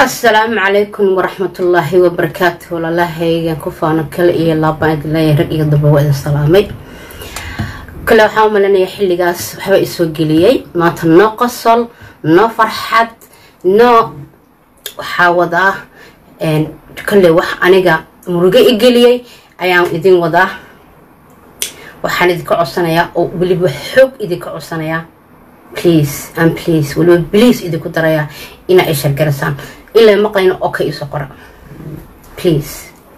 asalaamu calaykum waraxmatullaahi wabarakaatu walaalahaygan ku faano kale iyo laabaan idin leeyahay rag iyo daba waa idin salaamay kale waxaa u malinaya xilligaas waxba isoo geliyey maanta noo qosol noo farxad noo waxaa wadaa kale wax aniga murugo i geliyey ayaan idin wadaa waxaan idinka codsanayaa oo weliba xoog idinka codsanayaa please and please weliba please idinku darayaa inaa ay shargarasaan ilaa maqlayna oo ka iso qora please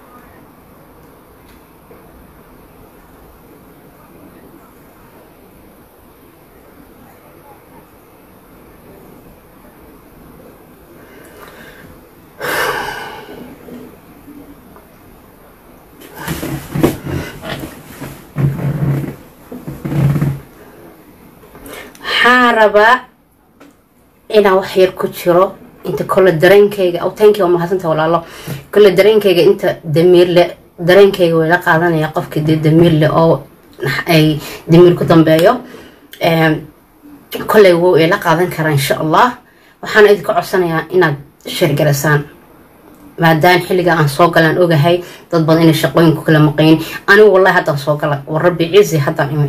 waxaan rabaa inaan wax yar ku jiro inta kole dareenkayga awtaankii waa mahadsanta walaalo kole dareenkayga inta damiirle dareenkayga way la qaadanaya qofkii dee damiirle oo ay damiir ku dambeeyo koley wow ay la qaadan karaa insha allah waxaana idinka codsanayaa inaad sheergarasaan maadaama xilliga aan soo galaan ogahay dad badan inay shaqooyinku kala maqayn anigu wallahi haddaan soo gala war rabbi cizi haddaan imi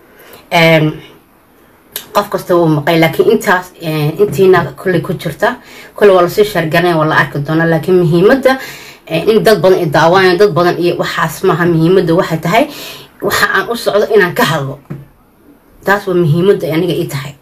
qof kasta wuu maqay laakiin intaas intiina kolley ku jirta kolley waa lasii sheergaranaya waa la arki doonaa laakiin muhiimadda in dad badan i daawanaya dad badan iyo waxaas maaha muhiimadda waxay tahay waxa aan u socdo inaan ka hadlo taas waa muhiimadda aniga ii tahay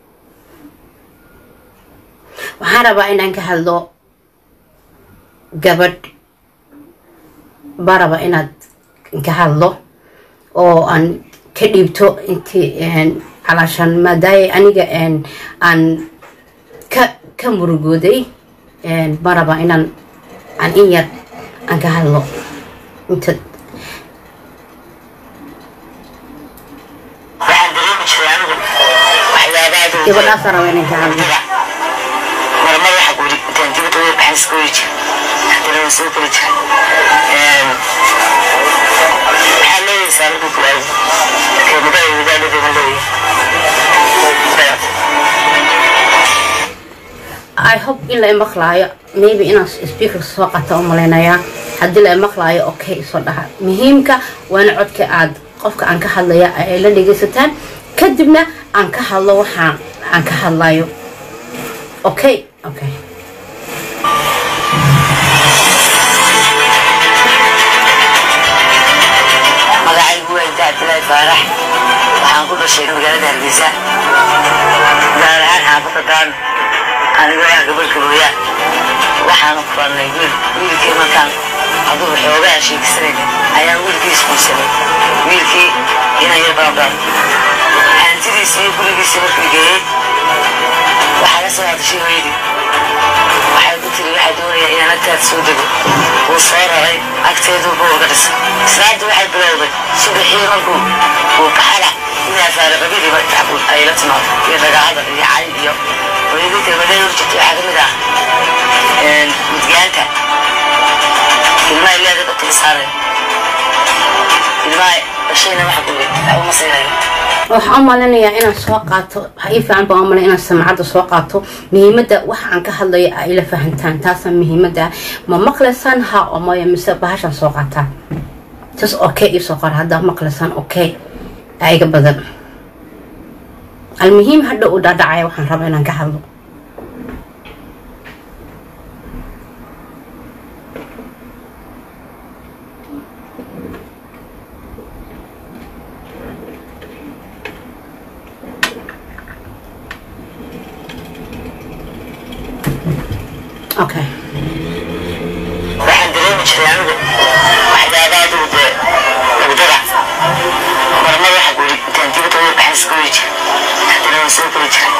waxaan rabaa inaan ka hadlo gabadh baa rabaa inaad ka hadlo oo aan ka dhiibto intii calaashaan maadaaya aniga aan ka ka murugooday baan rabaa inaan aan in yar aan ka hadlo inta gabadhaasa raba inaan ka hadlo marmar waxa guri intaan dibadda uga baxan iska weri jira haddana waan soo kori jira waxaa leeyaysaa markuu ku waayo markay mudaa wadaalada ma leeyahay i hope in la imaqlaayo maybe inaan speaker soo qata u malaynayaa haddii la imaqlaayo okay soo dhaha muhiimka waana codka aad qofka aan ka hadlaya ay la dhegaysataan kadibna aan ka hadlo waxaan aan ka hadlayo okay okay magacaygu waa inta cabdilaahi faarax waxaan ku dhashay magaalada hargeysa gaar ahaan xaafadda daan anigoo ah gabadh kabooya waxaanu kulannay wiil wiilkii markaan adugu xoogaa sheegsanayna ayaan wiilkii iskuulsanay wiilkii inaan yar baabaan hantidiisii iyo gurigiisii markii geeyey waxaa la soo hadashay hooyadii waxay ku tiri waxaa doonaya inaan agtaad soo dego wuu soo raray agteeduuba uga dhisay islaantii waxay bilowday subaxii markuu uu baxala inaa faaraqabidii markacbuud ay la timaado iyo ragaacada iyo cay iyo hooyadii kelmadee urjirta waxaa ka mid ah mudgaanta ilmaha leeda dadka saaraya ilmaha dhashayna waxa kuwe waxba ma siinayo waxaan u malinayaa inaan soo qaato waxaa ii fiican baan u malaya inaan samcadda soo qaato muhiimadda waxa aan ka hadlayo ay ila fahantaan taasa muhiimadda ma maqlaysaan ha oo maya mise bahashaan soo qaataa tas okay ii soo qora haddaa maqlaysaan okay aiga badan almuhiim hadha uu dhaadhacaya waxaan rabaa inaan ka hadlo okay waxaan dareemi jiray anigu waxyaabaha adigu dee lagdada marmar waxa guri intaan dibadda uga baxan iska weri jira haddana waan soo kori jira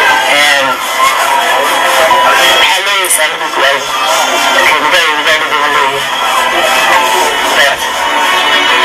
waxaa leeyaysaa markuu ku waayo markay mudaa wadaalada ma leeyahay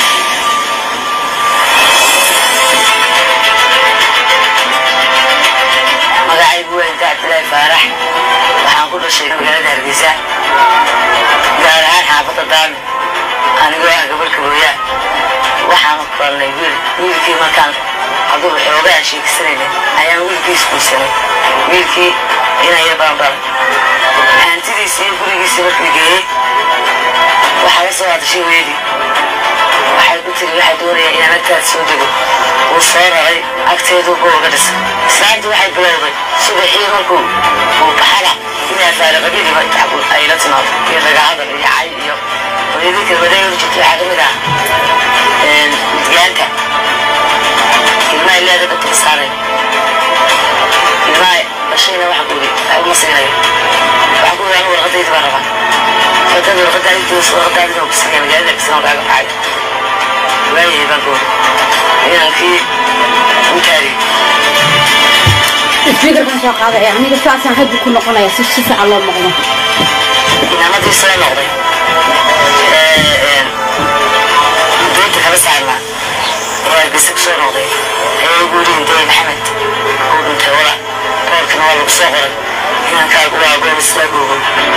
magacaygu waa inta cabdilaahi faarax waxaan ku dhashay magaalada hargeysa gaar ahaan xaafadda daami anigoo ah gabadh kabooya waxaanu kulannay wiil wiilkii markaan adugu xoogaa sheegsanayna ayaan wiilkii iskuulsanay wiilkii inaan yar baan dhalay hantidiisii iyo gurigiisii markii geeyey waxaa la soo hadashay weydii waxay ku tiri waxay doonayaan inaan agtaada soo dego wuu soo raray agteedu googa dhisa islaanti waxay bilowday subaxii markuu uu baxada inaa faaraqadidiba ay la timaado iyo dagacada iyo cay iyo hooyadii kalmadayadu jirtay waxaa ka mid ah midgaanta ilmaha ilaada dadka saaray ilmaha dhashayna waxa kuuri uma siinayo waxa kuuri anu warqadaydi baan rabaa warqadada warqadaadi doos warqadaadina ku sinaya magaalada kisan kaaga baxay waayay baan kuuri inankii intaadii speakerkan soo qaadaya aniga saasaan haddi ku noqonaya si si fiican loo maqlo inamadii soo noqday doonta kala saarnaa oo hargeysa ku soo noqday ayaa ugu yidhi hindooy maxamed uu dhintay wala boorkana waa lagu soo qoray inankaagu waa goor istaagoogo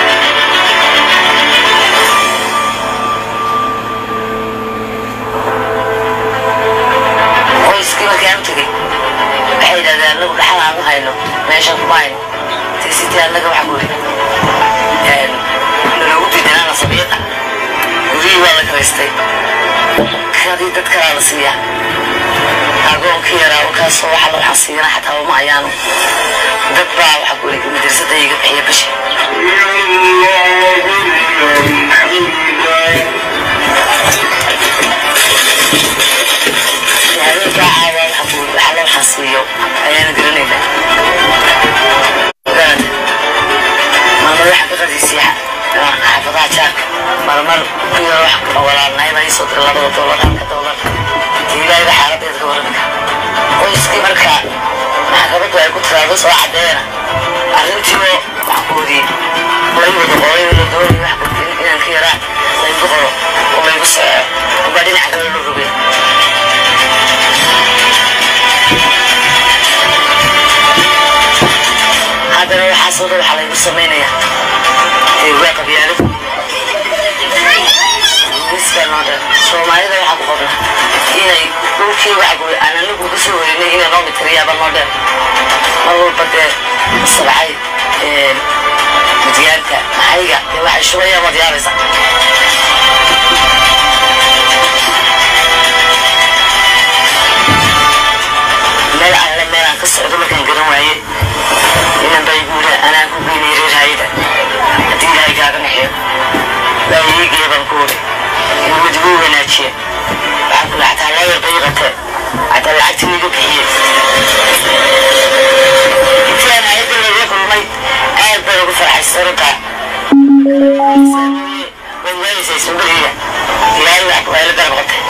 qoyskii markaan u tegey waxay yidhahdeen anagu dhaxal aan u hayno meeshan kuma hayno tiisitii annaga waxa ku yidhi naloogu diidanaana sabiiqa gurihii waa la karaystay kadii dad kalaa la siiyaa agoonkii yaraa wakaasoo waxa la waxaan siiyana xataa uma ayaano dad baa waxa ku yidhi madrasada iga bixiya bishi habeenkaa caawa waxa ku yidhi waxa la waxaan siiyo ayaana garanayna garanta maalmar waxa ka qadiisiya xaafadaha jaarka marmar ku yaro wax walaalnahay baa iisoo dira labada doolar halka doolar ilaahayba xaaladeeda ka warramika qoyskii markaa maxkamaddu ay ku tiraado soo caddeena arrintiioo maxkuudii lay wada qoray la doonay wax gudbin inaan ka yaraa laygu qoro oo laygu soco ubaa dhinaca kale loo rogay haddana waxaasoo dhan waxaa laygu samaynayaa waa qabyaaladu nisbaa noo dhan soomaalida waxaa ku qodna inay dhulkii waxa ku aan anagu ka soo warinay inay noo mitiriyaaba noo dhan mar walba dee sabcay midyaanta maxayga dee waxay shubayaan waad yaabaysaa meel alle meel aan ka socdo markaan garan waaye inan bay guula anaa ku geynay reer hayda haddii ilaahay kaaga naxiyo waa iigee baan ku wuri in wadigu wanaajiye waxaa kula xataa loo yar dayiqate xataa lacagtii iga bixiye intii aan hayadda laga kulmay aad baan ugu farxay saruntaa way waayaysaa sumbariga ilaahay wax waa ila garab qatay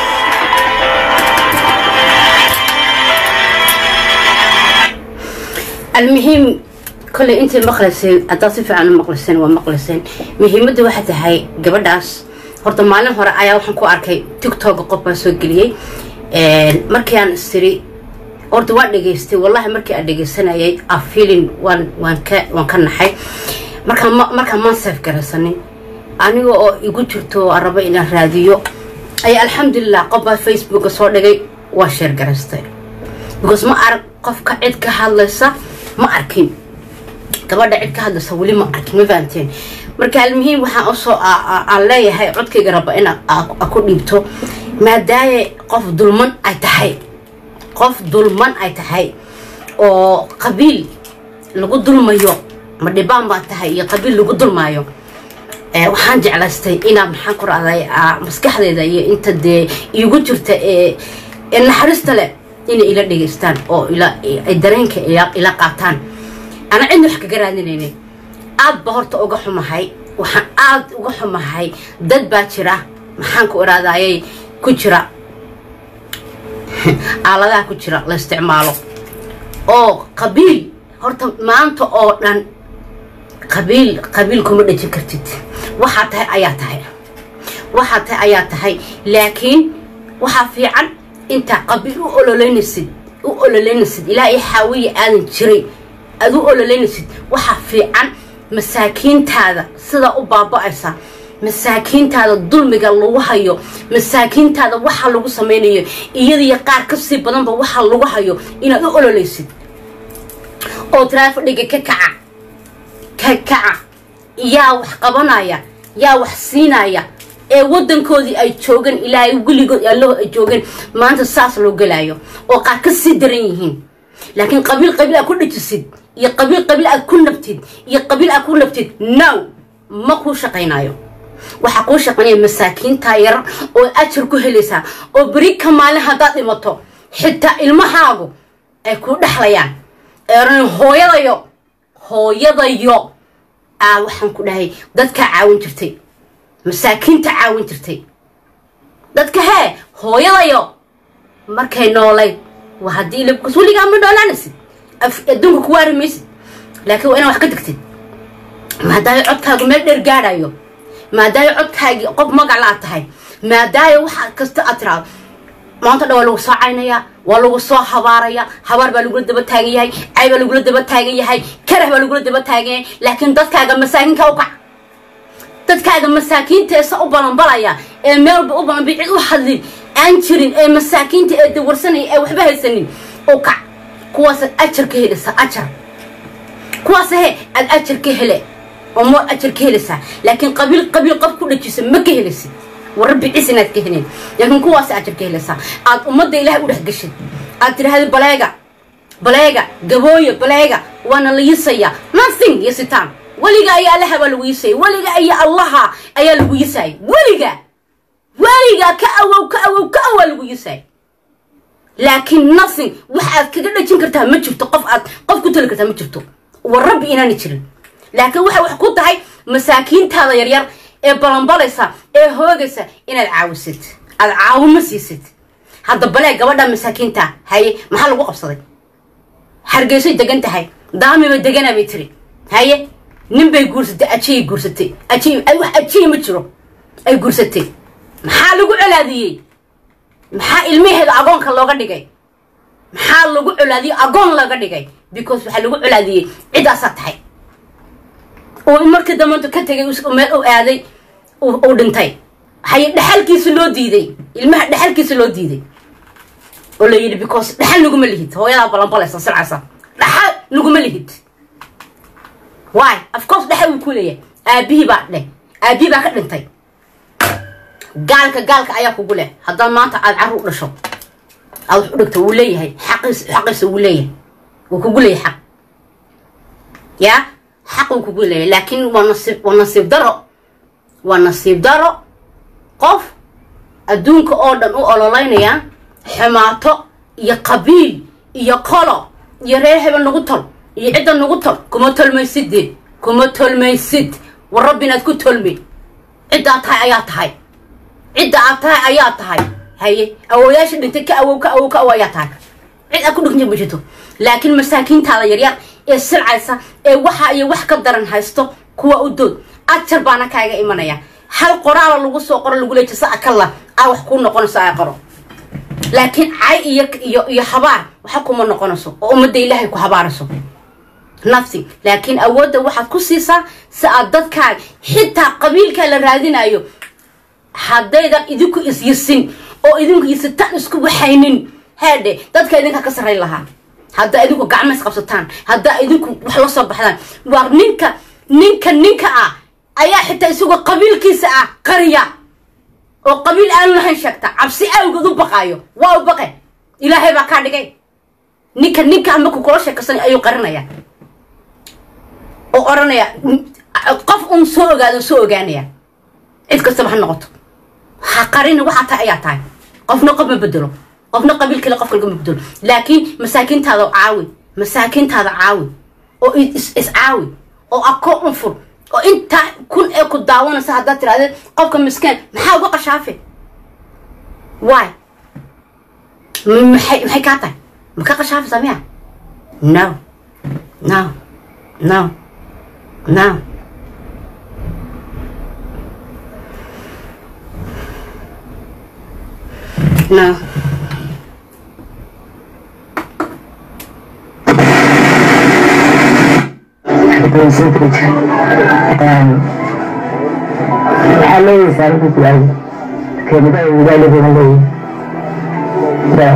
المهم كل انت مقلسين haddaad si fiican u maqliseen waa maqliseen muhiimadda waxay tahay gabadhaas horta maalin hore ayaa waxaan ku arkay tiktok qof baan soo geliyey markii aan istiri horta waan dhegaystay wallahi markii aan dhegaysanayay a feeling waan waan ka waan ka naxay markaan ma markaan maan safe garaysanin aniga oo igu jirto oo aan rabo inaan raadiyo ayaa alxamdulilah qof baa facebooka soo dhigay waa sheer garaystay because ma arag qofka cid ka hadlaysa ma arkin gabadha cid ka hadlaysa weli ma arkin ma fahamteen marka almuhiim waxaan usoo aan leeyahay codkayga raba in ku dhiibto maadaaye qof dulman ay tahay qof dulman ay tahay oo qabiil lagu dulmayo ma dhibaan baa tahay iyo qabiil lagu dulmaayo waxaan jeclaystay inaa maxaan ku raday maskaxdeeda iyo inta dee iigu jirta ee naxariista leh inay ila dhegaystaan oo ay dareenka ila qaataan ana cidna wax kaga raadinaynin aad ba horta uga xumahay waxaan aad uga xumahay dad baa jira maxaan ku iraadayay ku jira aaladaha ku jira la isticmaalo oo qabiil horta maanta oo dhan qabiil qabiil kuma dhejin kartid waxaa tahay ayaa tahay waxaa tahay ayaa tahay laakiin waxaa fiican intaa qabiil u ololeynaysid u ololeynaysid ilaa i xaawiya aadan jiray aad u ololeynaysid waxaa fiican masaakiintaada sidaa u baaba-aysa masaakiintaada dulmiga lagu hayo masaakiintaada waxa lagu samaynayo iyadiyo qaar kasii badanba waxa lagu hayo inaad u ololeysid oo taraafadhiga ka kaca ka kaca yaa wax qabanaya yaa wax siinaya ee wadankoodii ay joogeen ilaahay weligood allaho ay joogeen maanta saas loo gelaayo oo qaar ka sii daran yihiin laakiin qabiil qabiil aad ku dhajisid iyo qabiil qabiil aad ku nabtid iyo qabiil aad ku nabtid now ma kuu shaqaynayo waxaa kuu shaqaynaya masaakiinta yar oo ajar ku helaysaa oo beri ka maalin haddaad dhimato xitaa ilmahaagu ay kuu dhexlayaan eeran hooyadayo hooyadayo aa waxaan ku dhahay dadkaa caawin jirtay masaakiinta caawin jirtay dadka hee hooyadayo markay noolayd waa haddii labkas weligaa ma noolaanaysid adduunka ku waari maysid laakiin waa inaa wax ka degtid maadaayo codkaagu meel dheer gaadhayo maadaayo codkaagii qof magac aad tahay maadaayo waxa kasta aad tiraado maanta dhan waa lagu soo caynayaa waa lagu soo habaaraya habaar baa lagula daba taagan yahay cay baa lagula daba taagan yahay karah baa lagula daba taagan yahay laakiin dadkaaga masaakiinka u kac dadkaaga masaakiinteesa u balanbalaya ee meelba u balanba cid u hadlin aan jirin ee masaakiinta ee dawarsanaya ee waxba haysanin u kac kuwaasaad ajar ka helaysaa ajar kuwaas he aad ajar ka hele oo moor ajar ka helaysaa laakiin qabiil qabiil qof ku dhajisa ma ka helaysid warabbi cis inaad ka helin laakiin kuwaas ajar ka helaysaa aad ummadda ilaahay u dhex gashid aad tidhaahda baleega baleega gabooya baleega waana la yisaya nothing yisitaan weliga ayaa allaha baa lagu yisaya weliga ayaa allaha ayaa lagu yisaya weliga weliga ka awow ka awow ka awaa lagu yisaya laakiin nothing waxaad kaga dhajin kartaa ma jirto qof aad qof ku tali kartaa ma jirto war rabbi inaana jirin laakiin waxay wax ku tahay masaakiintaada yaryar ee balanbalaysa ee hoogaysa inaad caawisid aad caawimo siisid hadda balee gabadha masaakiinta haye maxaa lagu qabsaday hargeysay degan tahay daamiba degana bay tiri haye nin bay guursatay ajiyay guursatay ajiy wax ajiya ma jiro ay guursatay maxaa lagu colaadiyey maxaa ilmaheeda agoonka looga dhigay maxaa lagu colaadiyey agoon looga dhigay because waxaa lagu colaadiyey ciddaasaa tahay oo markii damanta ka tegay meel u aaday uu dhintay haye dhexalkiisa loo diiday ilmaha dhexalkiisa loo diiday oo la yidhi because dhexal naguma lihid hooyadaa balanbalaysa silcaysa dhexal naguma lihid why of course dhexal wuu ku leeyahay aabihii baa dheh aabihii baa ka dhintay gaalka gaalka ayaa kugu leh haddaad maanta aad carru u dhasho aad wax u dhigto wuu leeyahay xaqiis xaqiisa wuu leeyahay wuu kugu leeyahay xaq yaa xaq wuu kugu leeyahay laakiin waa nasiib waa nasiib daro waa nasiib daro qof adduunka oo dhan u ololeynaya xumaato iyo qabiil iyo qolo iyo reer hebel nagu tol iyo cidda nagu tol kuma tolmaysidde kuma tolmaysid war rabbi inaad ku tolmi ciddaad tahay ayaa tahay cidda aad tahay ayaa tahay haye awooyaasha dhintay ka awow ka awow ka awow ayaa tahay cid aad ku dhigta ma jirto laakiin masaakiintaada yaryar ee silcaysa ee waxa iyo wax ka daran haysto kuwa u dood ajar baana kaaga imanaya hal qoraala lagu soo qoro lagu leeja sa akalla aa wax kuu noqonayso aa qoro laakiin cay iyo iyo iyo habaar waxa kuma noqonayso oo ummadda ilaahay ku habaarayso nothing laakiin awoodda waxaad ku siisaa si aad dadkaaga xitaa qabiilkaa la raadinayo haddaydan idinku isyisin oo idinku yisitaan isku waxaynin haadhe dadka idinka ka sarrayn lahaa haddaa idinku gacma isqabsataan haddaa idinku wax la soo baxdaan waa ninka ninka ninka ah ayaa xitaa isagoo qabiilkiisa ah qariya oo qabiil aanu lahayn sheegta cabsi awgeed u baqaayo waa u baqe ilaahay baa kaa dhigay ninka ninka markuu kula sheekaysan ayuu qarinaya oo odhanaya qof un soo ogaado soo ogaanaya cid kastaba ha noqoto ha qarina waxaa tahay ayaa tahay qofna qof ma bedelo qofna qabiil kale qof kalga ma bedelo laakiin masaakiintaada caawi masaakiintaada caawi oo iscaawi oo akoo un fur oo intaa kun ee ku daawanaysa haddaad tirahdee qofka miskeen maxaa uga qashaafe why maxay maxay kaa tahay ma ka qashaafaysaa miya no no no no no waxaa leeyahay saarinta su-aal kelimada wadaaligeena leeyahay saas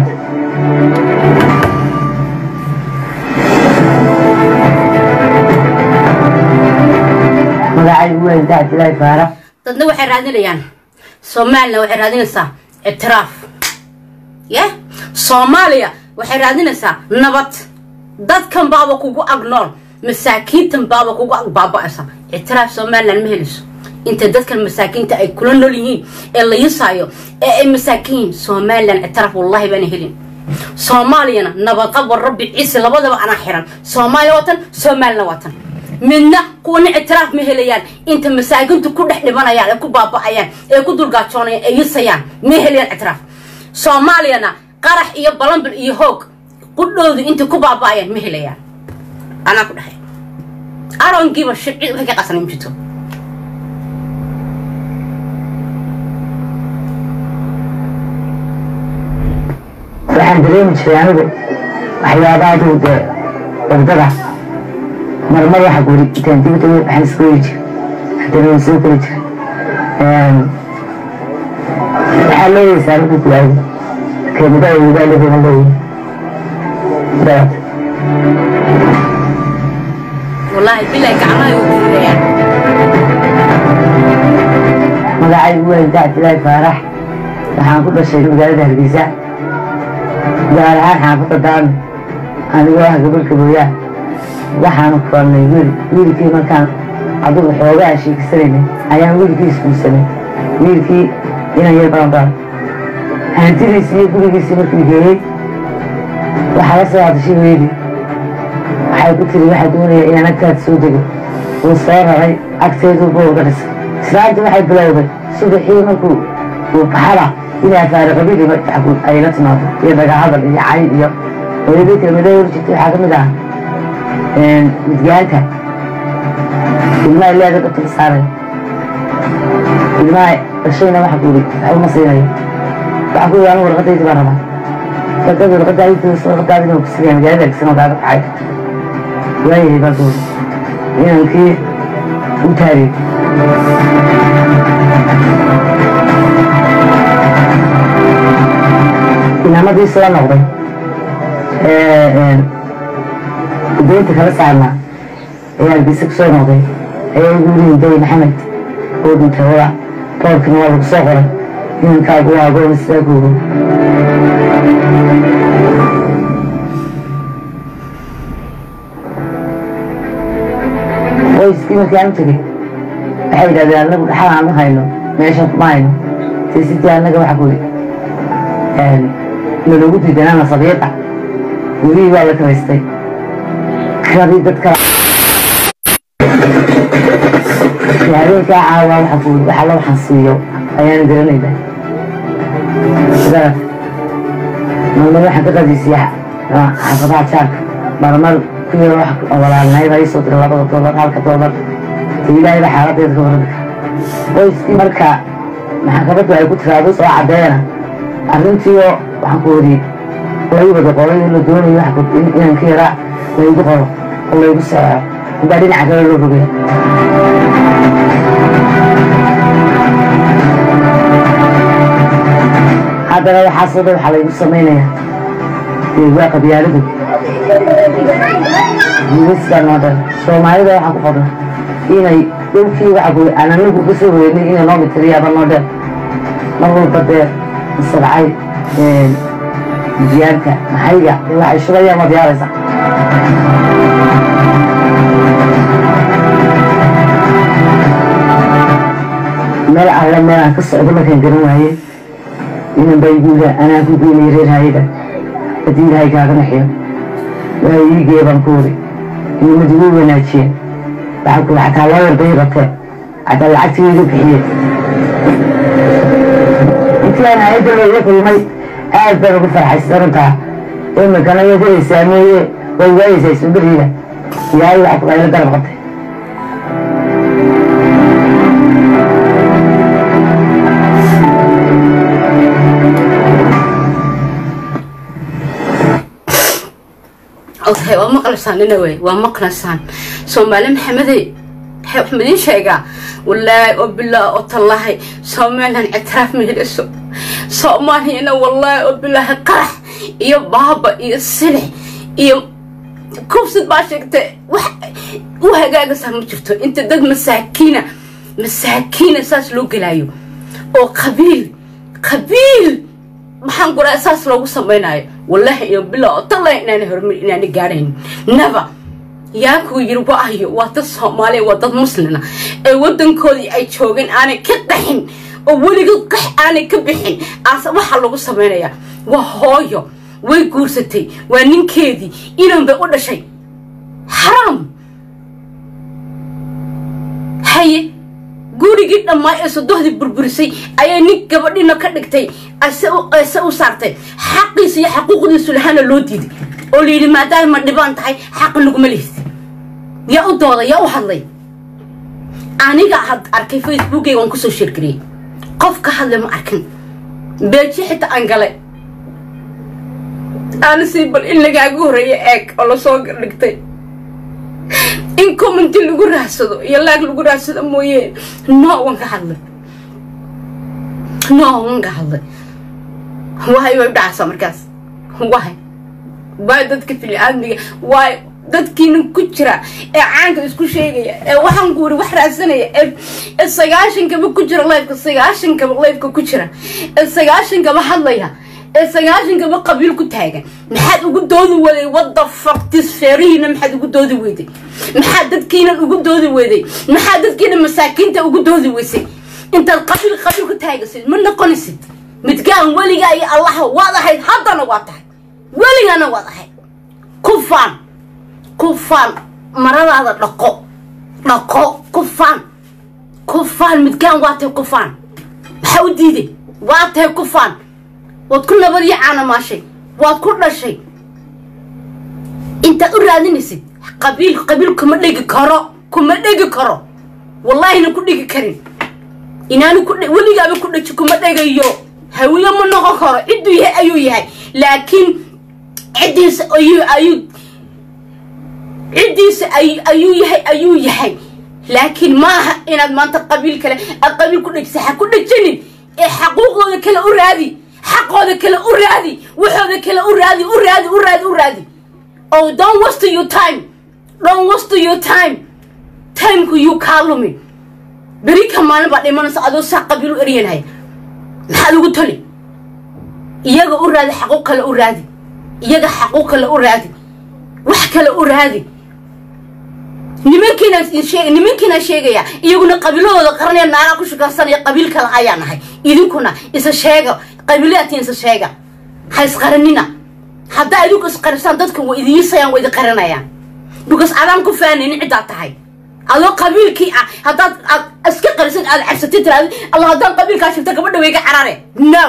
magacaygu waa ibda cabdilaahi faarax dadna waxay raadinayaan somalilan waxay raadinaysaa ictiraaf ya soomaaliya waxay raadinaysaa nabad dadkan baaba kugu ag nool masaakiintan baaba kugu ag baaba'aysa ictiraaf somalilan ma helayso inta dadkan masaakiinta ay kula nool yihiin ee la yisaayo ee ay masaakiin yihiin somalilan ictiraaf wallahi baana helin soomaaliyana nabadqab war rabbi ciise labadaba anaa xiran soomaaliya watan soomaalina watan midna kuwana ictiraaf ma helayaan inta masaakintu ku dhex dhimanayaan ee ku baaba'ayaan ee ku dulgaajoonayaan ee yisayaan ma helayaan ictiraaf soomaaliyana qarax iyo balambil iyo hoog qudhoodu intay ku baaba'ayaan ma helayaan anaa ku dhahay arongiiba shircid waxay ka qasanay ma jirto waxaan dareemi jiray anigu waxyaabaadu dee wardada marmar waxa guri intaan dibadda waxaan iska weri jiray haddana waan soo geli jiray waxaa leeyaysaa anigu duwaay kelimada ay wadaaladeena leeyihin daad wallaahi bilay gacmaha u dirirayaan magacaygu waa ibda cabdilaahi faarax waxaan ku dhashay magaalada hargeysa gaar ahaan xaafadda daami anigoo ah gabalka booyaa waxaanu kulannay wiil wiilkii markaan adigu xoogaa sheekisanayna ayaan wiilkii isguursanay wiilkii inan yar badan badan hantidiisii iyo gurigiisii markii geeyey waxaa la soo hadashay weydii waxay ku tiri waxaa doonaya inaan agtaada soo dego wuu soo raray agteeduu bowga dhisay islaantii waxay bilowday subaxii markuu uu baxada inay afaariqobidii markaxku ay la timaado iyo dagahadal iyo cay iyo hooyadii kelmadada hor jirtay waxaa ka mid ah midgaanta ilmaha leeda dadka ka saaray ilmaha dhashayna waxa ku yidhi waxba ma siinayo waxa ku yidhi anigu warqadaydi baan rabaa warqadda warqadaadii warqadaadina ku sigaya magaalada agsan oo kaaga kacay waayahay baa ku yidhi inankii u taagay inamadii soo noqday deynta kala saarnaa ee hargeysa ku soo noqday ayaa igu yidhi day maxamed oo dhintay wada boorkina waa lagu soo qoray inankaagu waa agoon sidaa googo qoyskii markii aan u tegey waxay yidhahdeen annagu dhaxal aan u hayno meeshan kuma hayno tiisidii annaga waxa ku yidhi nalagu diidanaa nasabiyadda gurihii waa la karaystay kiradii dad kala habeenkaa caawaa waxa ku waxa loo xansiiyo ayaan garanayda sidaas marmar waxaan ka qadiisiya xaafadaha jaarka marmar ku yaro wax walaalnayd ha isoo dira labada doolar halka doolar ta ilaahay baa xaaladeeda ka waran kara qoyskii marka maxkamaddu ay ku tiraado soo caddeena arrintiioo waxaan ku wariyey lagu wada qoray in la doonayo wax inaan ka yaraa laygu qoro oo laygu saxo inbaa dhinaca kale loo rogay haddana waxaasoo dhan waxaa laygu samaynayaa dee waa qabyaaladu guuliskan oo dhan soomaalida waxaa ku qodna inay dhulkii waxa ku aan anagu ka soo weynay inay noo mitiriyaaba noo dheer mar walba dee masabcay diyaarka maxayga dee waxay shubayaan waad yaaraysa meel alle meel aan ka socdo markaan garan waaye inan baa igu yidhaa anaa ku geynay reer hayada haddii ilaahay kaaga naxiyo waa iigee baan ku wari inamad igu wanaajiyeen waxaa ku xataa loo yarday ratee xataa lacagtii iga bixiyeen intii aan hayadda looga kulmay aad baan ugu farxaysan runtaa imikana yadai saameeye way waayeysaa isuberiida ilaahay waxa ku ayla garab qabtay okay waa maqlaysaan nina wey waa maqlaysaan soomaali maxamedey waxaan idiin sheegaa wallaahi oo bilaa oo tallaahi somalilan ictiraaf ma helayso soomaaliyana wallaahi oo bilaahi qarax iyo baaba iyo silix iyo kubsid baa sheegtay wax u hagaagaysaa ma jirto inta dad masaakiina masaakiina saas loo gelaayo oo qabiil qabiil maxaan guraa saas loogu samaynayo wallaahi iyo bilo oo tallahi inaana horumar inaana gaadhayn naba yaa kuu yiri waayo waa dad soomaaliya waa dad muslina ee waddankoodii ay joogeen aanay ka qaxin oo weligood qax aanay ka bixin aase waxaa lagu samaynayaa waa hooyo way guursatay waa ninkeedii inan bay u dhashay xaraam haye gurigii dhammaa ee sodohdii burburisay ayay nin gabadhina ka dhigtay ase u saartay xaqiisa iyo xaquuqdiisu lahaana loo diiday oo layidhi maadaama ma dhibaan tahay xaqi laguma lihid yaa u dooday yaa u hadlay aniga had arkay facebookeyga waan kusoo sheergariyey qof ka hadlay ma arkin beeji xitaa aan galay aana sii bal in lagaaga horreeya eeg oo lasoo dhigtay in commenti lagu raadsado iyo laag lagu raadsado mooye no waan ka hadlay no waan ka hadlay waay way dhacaysaa markaas waay waay dadka fili-aadmiga waay dadkiina ku jira ee caanka isku sheegaya ee waxaan ku wuri wax raadsanaya ee sagaashankaba ku jira lifeka sagaashankaba lifeka ku jira ee sagaashankaba hadlaya ee sagaashankaba qabiil ku taagan maxaad ugu doodi weday wadda faktis feerihiina maxaad ugu doodi weyday maxaad dadkiinan ugu doodi weyday maxaad dadkiina masaakiinta ugu doodi weysay intaad qabiil qabiil ku taagasid ma noqonaysid midgaan weligaa iyo allaha waad ahayd haddana waa tahay weligana waad ahayd ku faan ku faan maradaada dhaqo dhaqo ku faan ku faan midgaan waa tahay ku faan maxaa u diiday waa tahay ku faan waad ku nabad iyo caanamaashay waad ku dhashay intaad u raadinaysid qabiil qabiil kuma dhegi karo kuma dhegi karo wallaahina ku dhigi karin inaanu ku weligaaba ku dhaji kuma dhegayo hawiyo ma noqon karo cidduu yahay ayuu yahay laakiin ciddiisa ayuu ayuu ciddiisa ayuu yahay ayuu yahay laakiin maaha inaad maanta qabiil kale aad qabiil ku dhejisa ha ku dhejinin ee xaquuqdooda kale u raadi xaqooda kale u raadi waxooda kale u raadi u raadi u raadi u raadi oh don't waste your time don't waste your time timeku yuu kaa lumin beri ka maalin baa dhimanaysa adoo saa qabiil u eryanhay maxaad ugu toli iyaga u raadi xaquuq kale u raadi iyaga xaquuq kale u raadi wax kale u raadi nimankiina sheeg nimankiina sheegaya iyaguna qabiiladooda qaranaya naagaa ku shukansanaya qabiil kale ayaa nahay idinkuna isa sheega qabiiladatiin isa sheega ha isqaranina haddaa idinku isqarisaan dadka way idiisayaan way idi qaranayaan because adaan ku faanaynin ciddaad tahay adoo qabiilkii ah haddaad aad iska qarisid aad cabsatid tiraadi allah haddaan qabiilkaa shirta gabadha wayga carare no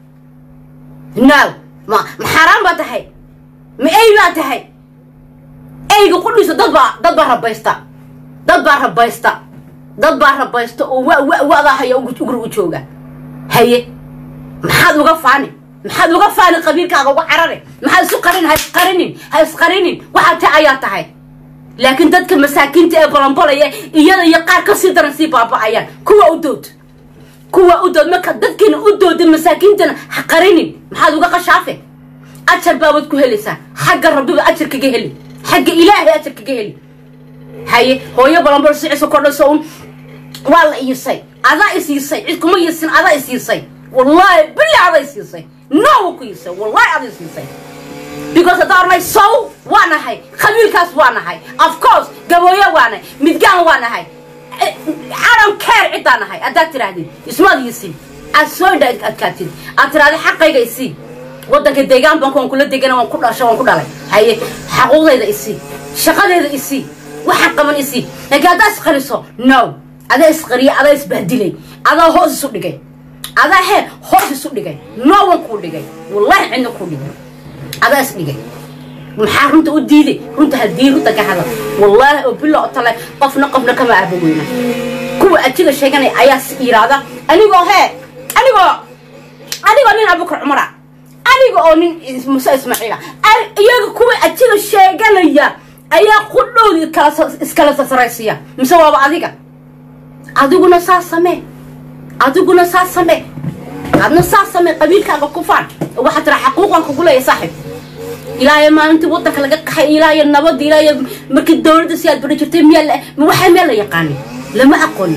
no ma ma xaaraan baa tahay ma ey baa tahay eyga qudhiisa dad baa dad baa rabaysta dad baa rabaysta dad baa rabaysta oo wa wa wadaa haya ugri u jooga haye maxaad uga faani maxaad uga faani qabiilkaaga uga carare maxaad isu qarin ha isqarinin ha isqarinin waxaa ta ayaa tahay laakiin dadka masaakiinta ee balanbalaya iyada iyo qaar ka sii daran sii baaba'ayaan kuwa u dood kuwa u dood marka dadkiina u dooda masaakiintana ha qarinin maxaad uga qashaafe ajar baabaad ku helaysaa xagga rabbiba ajar kaga heli xagga ilaahay ajar kaga heli haye hooyo balanbal siciso kordhaso un waa la iisay adaa isiisay cid kuma yiisin adaa isiisay wallaahi bili adaa isiisay noowa ku yiisay wallaahi adaa isiisay because haddaa ornay sow waa nahay qabiilkaas waa nahay of course gabooyo waa nahay midgaan waa nahay cadan care ciddaa nahay haddaad tidhaahdid ismaad yiisin aad soo indha adkaatid aad tidhahda xaqayga isii waddanka deegaan banka waan kula degana waan ku dhasha waan ku dhalay haye xaquuqdayda isii shaqadayda isii waxaan qaban isii laakiin haddaa isqariso no adaa isqariya adaa isbahdilay adaa hoos isu dhigay adaa hee hoos isu dhigay no wan kuu dhigay wallahi cidna kuu dhigay adaa is dhigay maxaa runta u diiday runta haddii runta ka hadal wallaahi oo bilo o tale qofna qofna kama aaba weyna kuwa ajiga sheeganaya ayaa si yiraahda anigoo hee anigoo anigoo nin abukar cumara aniga oo nin muse ismaaciila iyaga kuwa ajiga sheeganaya ayaa qudhoodii iskala sasaraysiya mise waaba adiga adiguna saa samee adiguna saa samee adna saa samee qabiilkaaga ku faan waxaa tira xaquuqan kugu leeya saaxib ilaahay maalintii waddanka laga qaxay ilaahay nabadda ilaahay markii dowladda si aad bari jirtay miyaa waxaa miyaa la yaqaanin lama aqoonin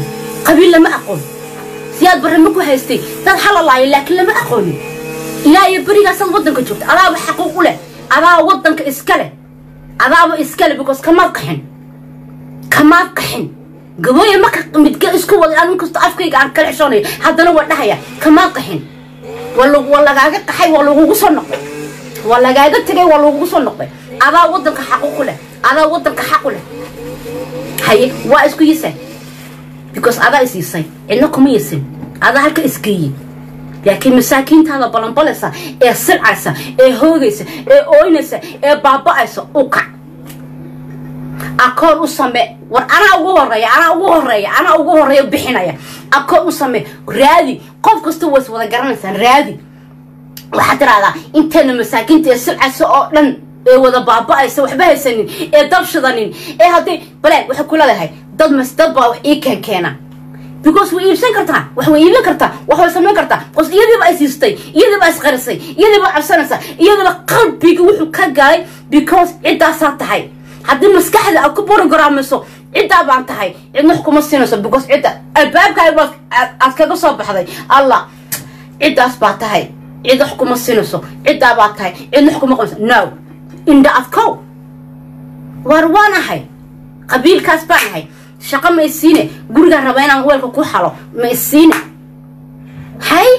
qabiil lama aqoon siyaad barre ma ku haystay dad xalalaayo laakiin lama aqoonin ilaa iyo berigaasaad waddanka joogta adaaba xaquuq u leh adaaba waddanka iska leh adaaba iska leh because kamaad qaxin kamaad qaxin gabooye marka midga isku waday anu kasta afkayga aan kala xishoonayo haddana waa dhahaya kamaad qaxin waa lagaaga qaxay waa lagugu soo noqday waa lagaaga tegay waa lagugu soo noqday adaa waddanka xaquuq u leh adaa waddanka xaq u leh haye waa isku yisay because adaa is yisay cidna kuma yisin adaa halka isgeeyey laakiin masaakiintaada balanbalaysa ee silcaysa ee hoogaysa ee ooynaysa ee baaba'aysa u kac akoon u same war anaa ugu horeeya anaa ugu horeeya anaa ugu horeeya bixinaya akoon u same raadi qof kasta ways wada garanaysaan raadi waxaad tiraahdaa inteena masaakiinta ee silcaysa oo dhan ee wada baaba'aysa waxba haysanin ee dabshidanin ee haddii baleen waxay kula leedahay dad mas dad baa wax ii keen keena because way iibsan kartaa wax way iibin kartaa wax way samayn kartaa bos iyadiiba ay siistay iyadiiba isqarisay iyadiiba cabsanaysa iyadiiba qalbiga wuxuu ka galay because ciddaasaa tahay haddii maskaxda aad ku borogaraamiso ciddaa baan tahay cidna wax kuma siinayso because cidda albaabkaaga aad kaga soo baxday allah ciddaas baa tahay cid wax kuma siinayso ciddaa baa tahay cidna wax kuma qabayso no indha adkow war waan ahay qabiilkaas baan ahay shaqo ma isiine gurigaan raba inaan weelka ku xalo ma isiine hay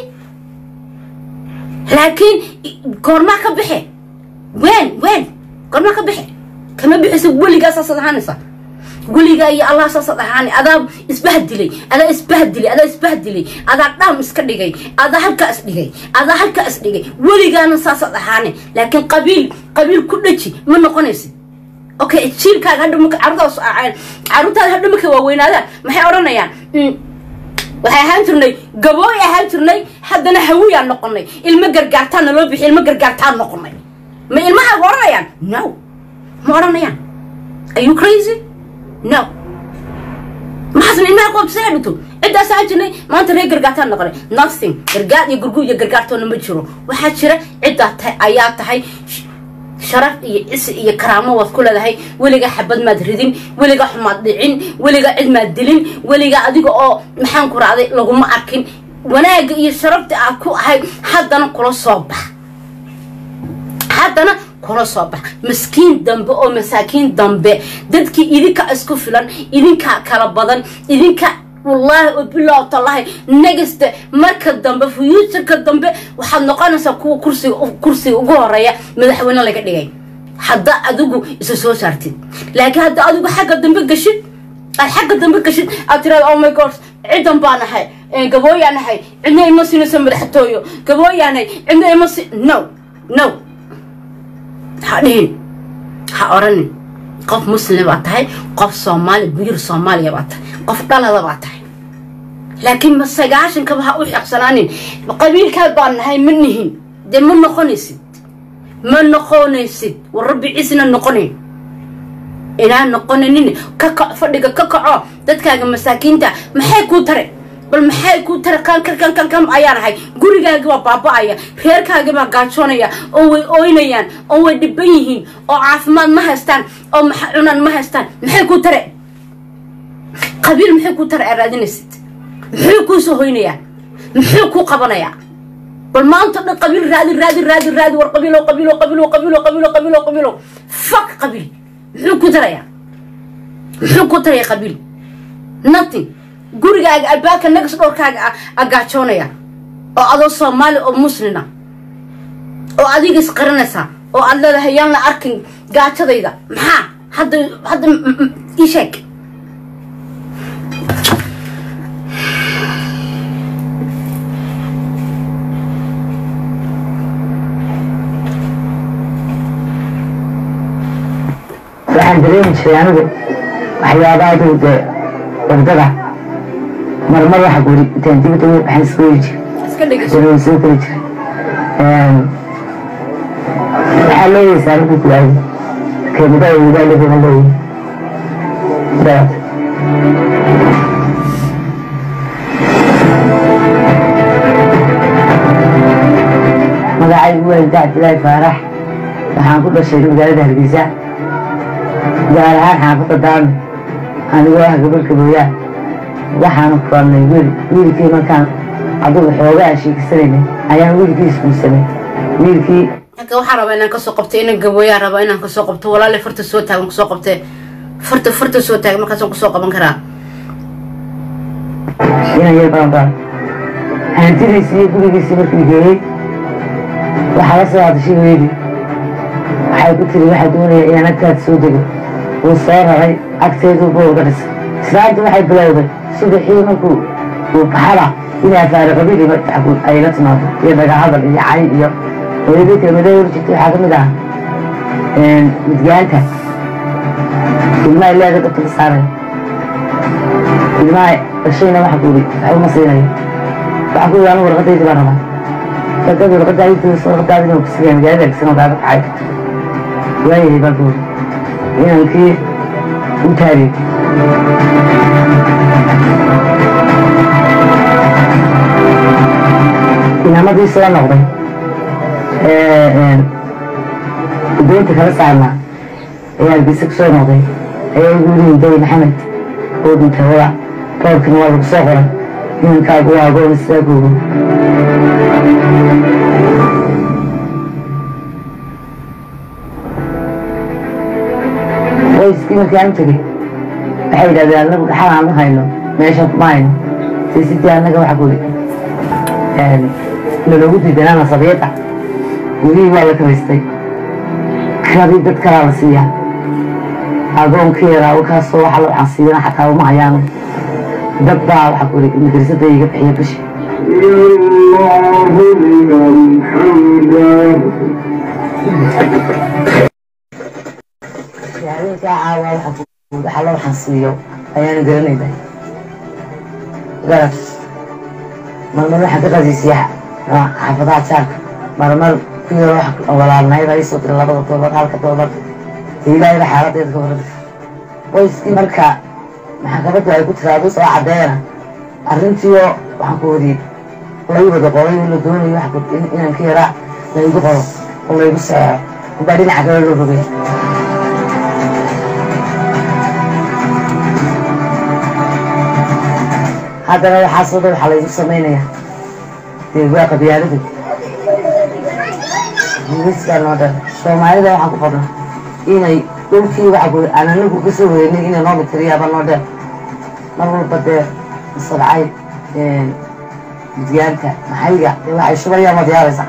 laakiin goormaa ka bixe ween ween goormaa ka bixe kama bixisa weligaa saasaad ahaanaysa weligaa iyo allah saasaad ahaanay adaa isbahdilay adaa isbahdilay adaa isbahdilay adaa dhaam iska dhigay adaa halkaa is dhigay adaa halkaa is dhigay weligaana saasaad ahaanay laakiin qabiil qabiil ku dhaji ma noqonaysid okay jiilkaaga hadha marka carruurtaas carruurtaada hadha markay waaweynaadaan maxay odhanayaan waxay ahaan jirnay gabooy ahaan jirnay haddana hawiyaan noqonay ilmo gargaartaan naloo bixi ilmo gargaartaan noqonay ma ilmahaaga odhanayaan no ma odhanayaan are you crazy no maxaasna ilmaha qoobsaya dhigto ciddaas ahaan jirnay maanta reer gargaartaan noqonay nothing gargaar iyo gurgu iyo gargaartoona ma jiro waxaa jira ciddaa tahay ayaa tahay sharaf iyo cisi iyo karaamo waad ku leedahay weligaa xabad maad ridin weligaa xumaad dhicin weligaa cid maad dilin weligaa adiga oo maxaan ku raacday laguma arkin wanaagga iyo sharafta aad ku ahayd haddana kula soo bax haddana kula soo bax maskiin dambe oo masaakiin dambe dadkii idinka isku filan idinkaa kala badan idinka wallaahi oo bilow tallahi negasta marka dambe fuuturka dambe waxaad noqonaysaa kuwa kursiga kursiga ugu horeeya madaxweyne laga dhigay hadda adigu isa soo saartid laakiin hadda adigu xagga dambe gashid aad xagga dambe gashid aad tirahda oh my god cidan baa nahay gabooyaa nahay cidna ima siinayso madaxtooyo gabooyaa nahay cidna ima si no no ha dhihin ha oranin qof muslim baa tahay qof soomaali buyur soomaaliya baa tahay qof dhalada baa tahay laakiin ma sagaashankaba ha u xeqsanaanin qabiilkaad baan nahay ma nihin dee ma noqonaysid ma noqonaysid war rabbi ciisna noqonayn inaan noqonanin ka kac fadhiga ka kaco dadkaaga masaakiinta maxay kuu tare bal maxay kuu tare kan kan kan kan kan ayaa nahay gurigaaga baa baaba'aya reerkaaga baa gaajoonaya oo way ooynayaan oo way dhiban yihiin oo caafimaad ma haystaan oo maxa cunaan ma haystaan maxay kuu tare qabiil maxay kuu tare aa raadinaysid muxuu kuu soo hoynayaa muxuu kuu qabanayaa bal maanta dhan qabiil raadi raadi raadi raadi war qabiilo qabiilo qabiilo qabiilo qabiilo qabiilo qabiilo fak qabiil muxuu ku tarayaa muxuu ku taraya qabiil nothing gurigaaga albaabka nagas dhowrkaaga a gaajoonaya oo adoo soomaali oo muslina oo adiga isqarinaysaa oo aad leedahay yaan la arkin gaajadayda maxaa hadda hadda ii sheeg waxaan dareemi jiray anigu waxyaabaha adigu dee wardada marmar waxa guri intaan dibadda uga baxan iska weri jiray iska dhegeyso hadana way soo geli jiray waxaa leeyaysaa anigu kulaayay keemadaha wadaaliga leeyay daad magacaygu waa ilda cabdilaahi faarax waxaan ku dhashay magaalada hargeysa gaar ahaan xaafadda daami anigoo ah gobolka booyaa waxaanu furnay wiil wiilkii markaan adugu xoogaa sheegsanaynay ayaan wiilkii isguursanay wiilkii halka waxaan rabaa inaan kasoo qabto inan gabooyaa rabaa inaan kasoo qabto walaale farta soo taagan kusoo qabtee farta farta soo taagan markaasaan kusoo qaban karaa inaan yar badan baan hantidiisii iyo gurigiisii markii geeyey waxaa la soo hadashay weydii waxay ku tiri waxaa doonaya inaan agtaada soo dego wuu soo raray agteeduu bowga dhisay islaantii waxay bilowday subaxii markuu uu baxada inay afaari qabili ay la timaado iyo dagahadal iyo cay iyo hooyadii kelmadee hor jirtay waxaa ka mid ah midgaanta ilmaha leeda dabka la saaraya ilmaha dhashayna waxa kuuri waxba ma siinayo waxa ku yidhi anu warqadaydi baan rabaa warqadda warqadaadii warqadaadi inuu kusigaa magaalada agsanoo kaaga kacay waayahay baan kuuri inankii u taariy inamadii soo noqday doonta kala saarnaa ayaa hargeysa ku soo noqday ayaa igu yidhi dawi maxamed oo dhintay wada boorkina waa lagu soo qoray inankaagu waa agoon sidaa googo qoyskii markii aan tegey waxay yidhahdeen anagu dhaxal aan u hayno meesha kuma hayno siisidii annaga waxa ku naloogu diidanaa nasabiyadda gurihii waa la karaystay kadii dad kalaa la siiyaa agoonkeeda wakaasoo waxa la waxaan xataa uma hayaano dad baa waxa ku yidhi madrasadda iga bixiya bishi habeenkaa caawa waxa ku yidhi waxa la waxaan siiyo ayaana garanayda garad marmar waxaan ka qasiisiya xaafadaha jaarka marmar kuyaro wax walaalnayda ii soo dira labada doolar halka doolar ilaahayba xaaladeeda ka warada qoyskii marka maxkamaddu ay ku tiraado soo caddeena arrintiioo waxaan ku wadi lay wada qoray la doonayo wax inaan ka yaraa laygu qoro oo laygu saxeexo unbaa dhinaca kale loo rogay haddana waxaasoo dhan waxaa laygu samaynayaa dee waa qabyaalada ingiriiskaa noo dhan soomaalida waxaan ku qorna inay dhulkii waxa ku aan anagu ka soo wareynay inay noo mitiriyaaba noo dheer mar walba dee sabcay midgaanta maxayga dee waxay shubayaan waad yaabaysa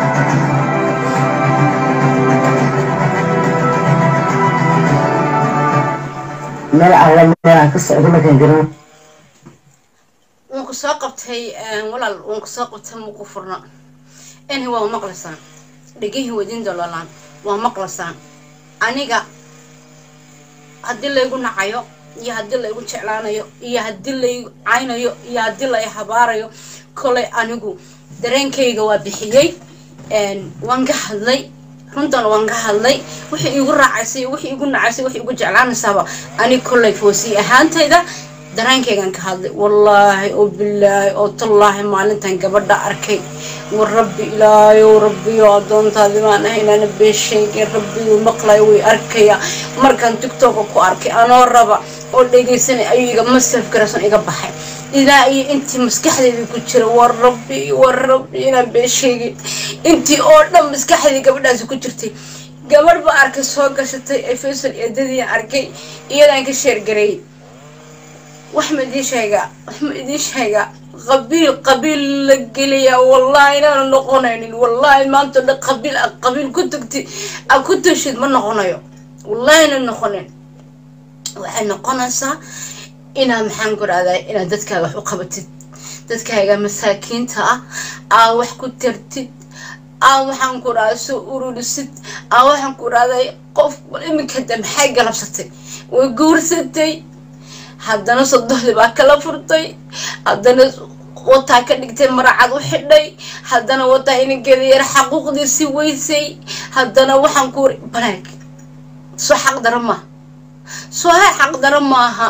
meel alla meel aan ka socdo markaan garan waan ku soo qabtay walaal waan ku soo qabtay muku furno ini waa maqlaysaan dhegihii wadin dololaan waa maqlaysaan aniga haddii laygu nacayo iyo haddii laygu jeclaanayo iyo haddii lay caynayo iyo haddii lay habaarayo kolay anigu dareenkayga waa bixiyey waan ka hadlay runtana waan ka hadlay wixii iigu raacaysay wixii igu nacaysay wixii igu jeclaanaysaaba ani kolay foosii ahaantayda dareenkaygaan ka hadlay wallaahi oo bilaahi oo tallaahi maalintan gabadha arkay war rabbi ilaayow rabbiyo addoontaadi baan ahay inaana beesheegin rabbiyu maqlay way arkaya markaan tigtoka ku arkay anoo raba oo dhegaysanay ayuu iga masaf garason iga baxay ilaa iyo intii maskaxdeedii ku jira war rabbi war rabbi inaan beesheegin intii oo dhan maskaxdeedii gabadhaasi ku jirtay gabadh ba arkay soo gashatay ee faysal eedadii arkay iyadaan ka sheergareeyay wax ma idiin sheegaa wax ma idiin sheegaa qabiil qabiil la geliyaa wallahi inaanu noqonaynin wallahi maanta dhan qabiil a qabiil ku tagti a ku tashid ma noqonayo wallahi ina noqonin waxay noqonaysaa inaad maxaan ku rahdaa inaad dadkaaga wax u qabatid dadkaaga masaakiinta ah aa wax ku tartid aa waxaan ku rahdaa soo ururisid aa waxaan ku rahday qof iminka de maxay galabsatay way guursatay haddana sodohdii baa kala furtay haddana wataa ka dhigtay maracad u xidhay haddana wataa inankeeda yar xaquuqdiisii weysay haddana waxaan ku wari balaag soo xaq dara maaha soo ha xaq dara maaha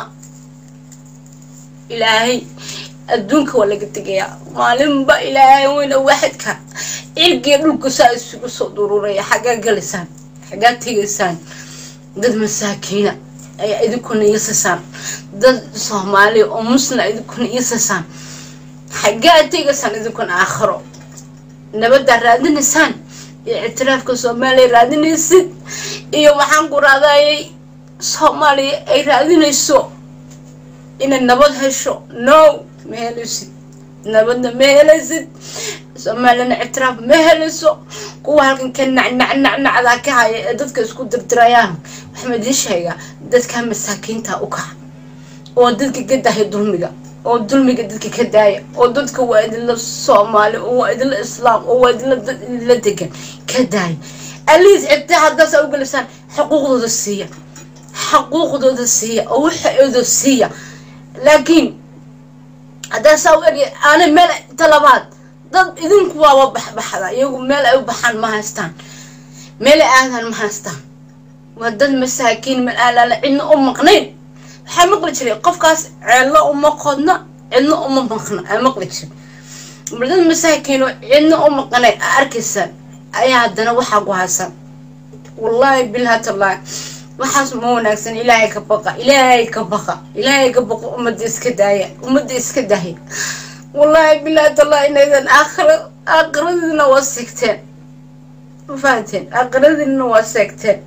ilaahay adduunka waa laga tegayaa maalinba ilaahay weyna waaxidka cirgiya dhulku saa isugu soo dururaya xaggaa galaysaan xaggaa tegaysaan dad masaakiina ayaa idinkuna iisasaan dad soomaaliya oo muslim idinkuna iisasaan xaggaa tegaysaan idinkuna aakhiro nabaddaa raadinaysaan iyo ictiraafka soomaaliya raadinaysid iyo waxaan ku raadayay soomaaliya ay raadinayso inay nabad hesho no ma helaysid nabadna ma helaysid soomaaliyana ictiraaf ma helayso kuwa halkan ka nacnacnacnacdaa ka haya ee dadka isku dirdirayaan waxaa idiin sheegaa dadka masaakiinta u kaca oo dadka ka daaya dulmiga oo dulmiga dadka ka daaya oo dadka waa idinla soomaali oo waa idinla islaam oo waa idinla dad idinla degan ka daaya aliis xitaa haddaasaa u gelisaan xuquuqdooda siiya xuquuqdooda siiya oo waxooda siiya laakiin haddaa saa u erya aanay meel talabaad dad idinku waaba baxbaxda iyagu meel ay u baxaan ma haystaan meel ay aadaan ma haystaan waa dad masaakiin meel aalaala cidna u maqnayn waxaa maqli jiray qofkaas ceello uma qodna cidna uma maqna aa maqli jiray mar dad masaakiin oo cidna u maqnayn aa arkaysaan ayaa haddana waxaa ku haysan wallaahi bilhatallaahi waxaas ma wanaagsan ilaahay ka baqa ilaahay ka baqa ilaahay ka baqa ummadda iska daaya ummadda iska daaya wallaahi bilahi tallah inaydan aakhira aakhiradiina waa seegteen ma fahanteen aakhiradiina waa seegteen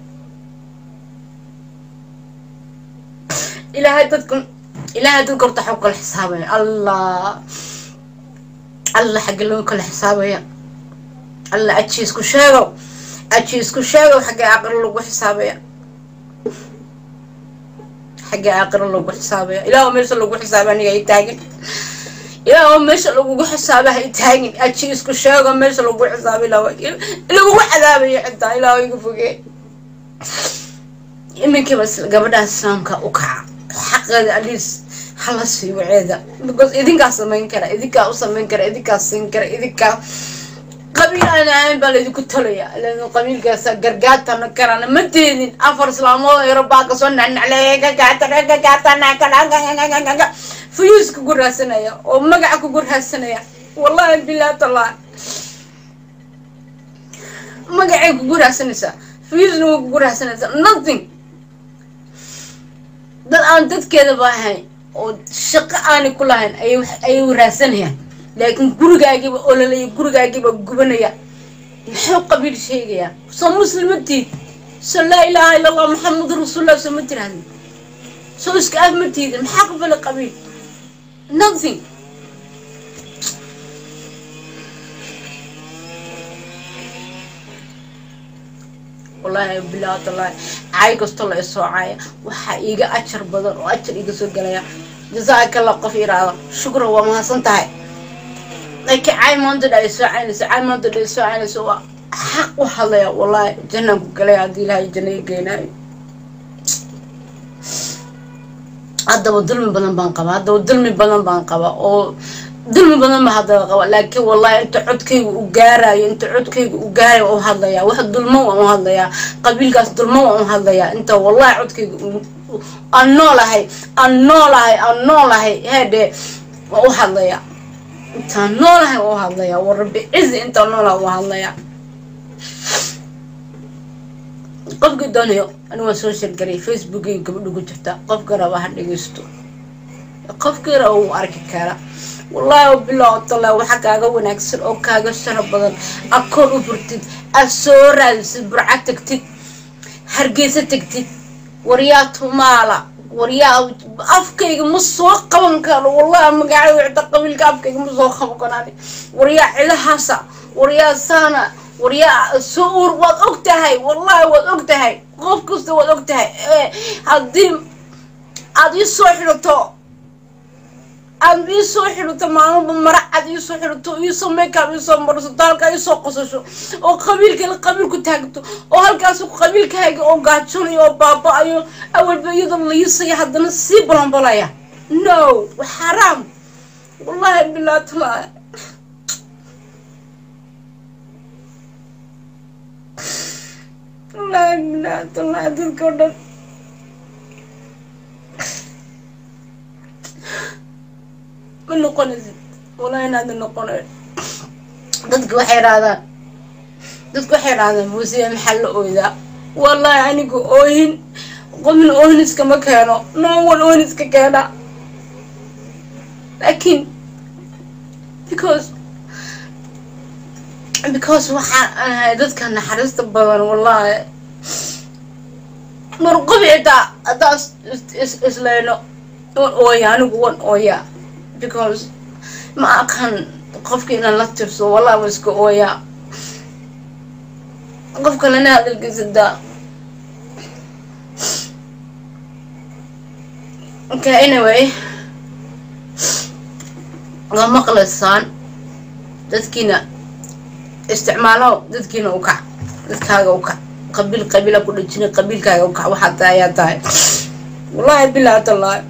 ilaahay dadka ilaahay dadka horta waxuu kala xisaabaya allah allah xagga loo kala xisaabaya allah aji isku sheegow aji isku sheegow xagga aakhira lagu xisaabaya xagga aakhira lagu xisaabaya ilaah meesha lagu xisaaba aniga ay taagin ilaah meesha lagugu xisaaba hay taagin aji isku sheego meesha lagu xisaaba ilaah lagugu cadaabayo xitaa ilaah iga fogee iminkiiba gabadha islaamka u kaca xaqeeda aliis hala sii waceeda because idinkaa samayn kara idinkaa u samayn kara idinkaa siin kara idinkaa qabiil aan ahayn baa laydinku talaya lan qabiilkaasa gargaatana karana ma teedin afar islaamood yaro baa kasoo nacnacleeya gagaatana fuyuus kugu raadsanaya oo magaca kugu raadsanaya wallahi bilah tallah magacay kugu raadsanaysaa fuyuusna way kugu raadsanaysaa nothing dad aan dadkeedaba ahayn oo shaqo aanay ku lahayn ayay raadsanayaan laakiin gurigaagiiba ololaya gurigaagiiba gubanaya muxuu qabiil sheegayaa soo muslimatiid soo laa ilaaha illa allah maxamadu rasuulullah soo ma tirahdin soo iska af ma tiidin maxaa qabala qabiil nothing wallaahi bilahi tallahi caay kastoo la isoo caaya waxaa iiga ajar badan oo ajar iga soo gelaya jasaakalla qof iraada shukra waa mahadsan tahay laakiin caay maantadha ay soo caynayso caay maantadha ay soo caynayso waa xaq u hadlaya wallaahi jannaan ku galaya haddii ilaahay janna i geenaayo haddaba dulmi badan baan qabaa haddaba dulmi badan baan qabaa oo dulmi badan ba haddaba qaba laakiin wallahi inta codkayga u gaarayo inta codkayga u gaarayo waan u hadlayaa wax dulmo waan u hadlayaa qabiilkaas dulmo waan u hadlayaa inta wallahi codkayga aan noolahay aan noolahay aan noolahay heedhe waan u hadlayaa intaan noolahay waan u hadlayaa war rabbi cizi intaan noolahay waan hadlayaa qofkii doonayo ani waan soo sheergarayay facebookay gabadha ku jirta qofka raba ha dhegeysto qofkii raba wuu arki kara wallaahi bilaa tala waxa kaaga wanaagsan oo kaaga shara badan akoon u furtid aad soo raadisid burca tagtid hargeysa tagtid waryaa tumaala waryaa afkayga ma soo qaban karo wallahi magacada wicda qabiilka afkayga ma soo qaban karaan waryaa cilahaasa waryaa saana waryaa soo uur waad og tahay wallahi waad og tahay qof kasta waad og tahay haddii aada ii soo xidhato aad ii soo xidhato maalinba mara cad ii soo xidhato iisoo makeup iisoo marsato halkaa iisoo qosasho oo qabiilkala qabiil ku taagto oo halkaas qabiilkaaga oo gaajonayo oo baaba-ayo awalba iyadoo liisaya haddana sii balanbalaya no wa xaraam wallahi bilaa tala wallahi bilaa tala dadka o dhan ma noqonaysid wallahi inaada noqonayn dadka waxay idhahdaan dadka waxay idhahdaan muuse maxaa la ooydaa wallahi aniga oohin qofna ohniska ma keeno no one ohniska keena laakiin because because waxaan ahay dadka naxariista badan wallaahi mar qof xitaa haddaan islayno wan ooya anigu wan ooya because ma aqan qofka inaan la tirso wallahi wa iska ooyaa qof kalena hadalkiisa daa okay anyway waa maqlaysaan dadkiina isticmaalo dadkiina u kac dadkaaga u kac qabiil qabiila ku dhajina qabiilkaaga u kac waxaa tahay ayaa tahay wallahi bilaa tallaahi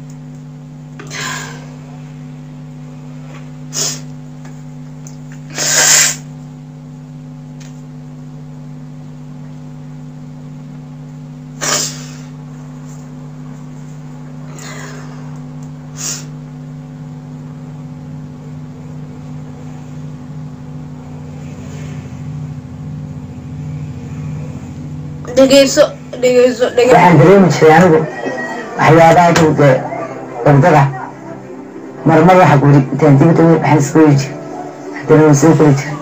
dhegeyso dhegeyso dhege waxaan dareemi jiray anigu waxyaabaha dhow dee wardada marmar waxa guri intaan dibadda wey waxaan iska weri jiray haddana waan soo kori jiray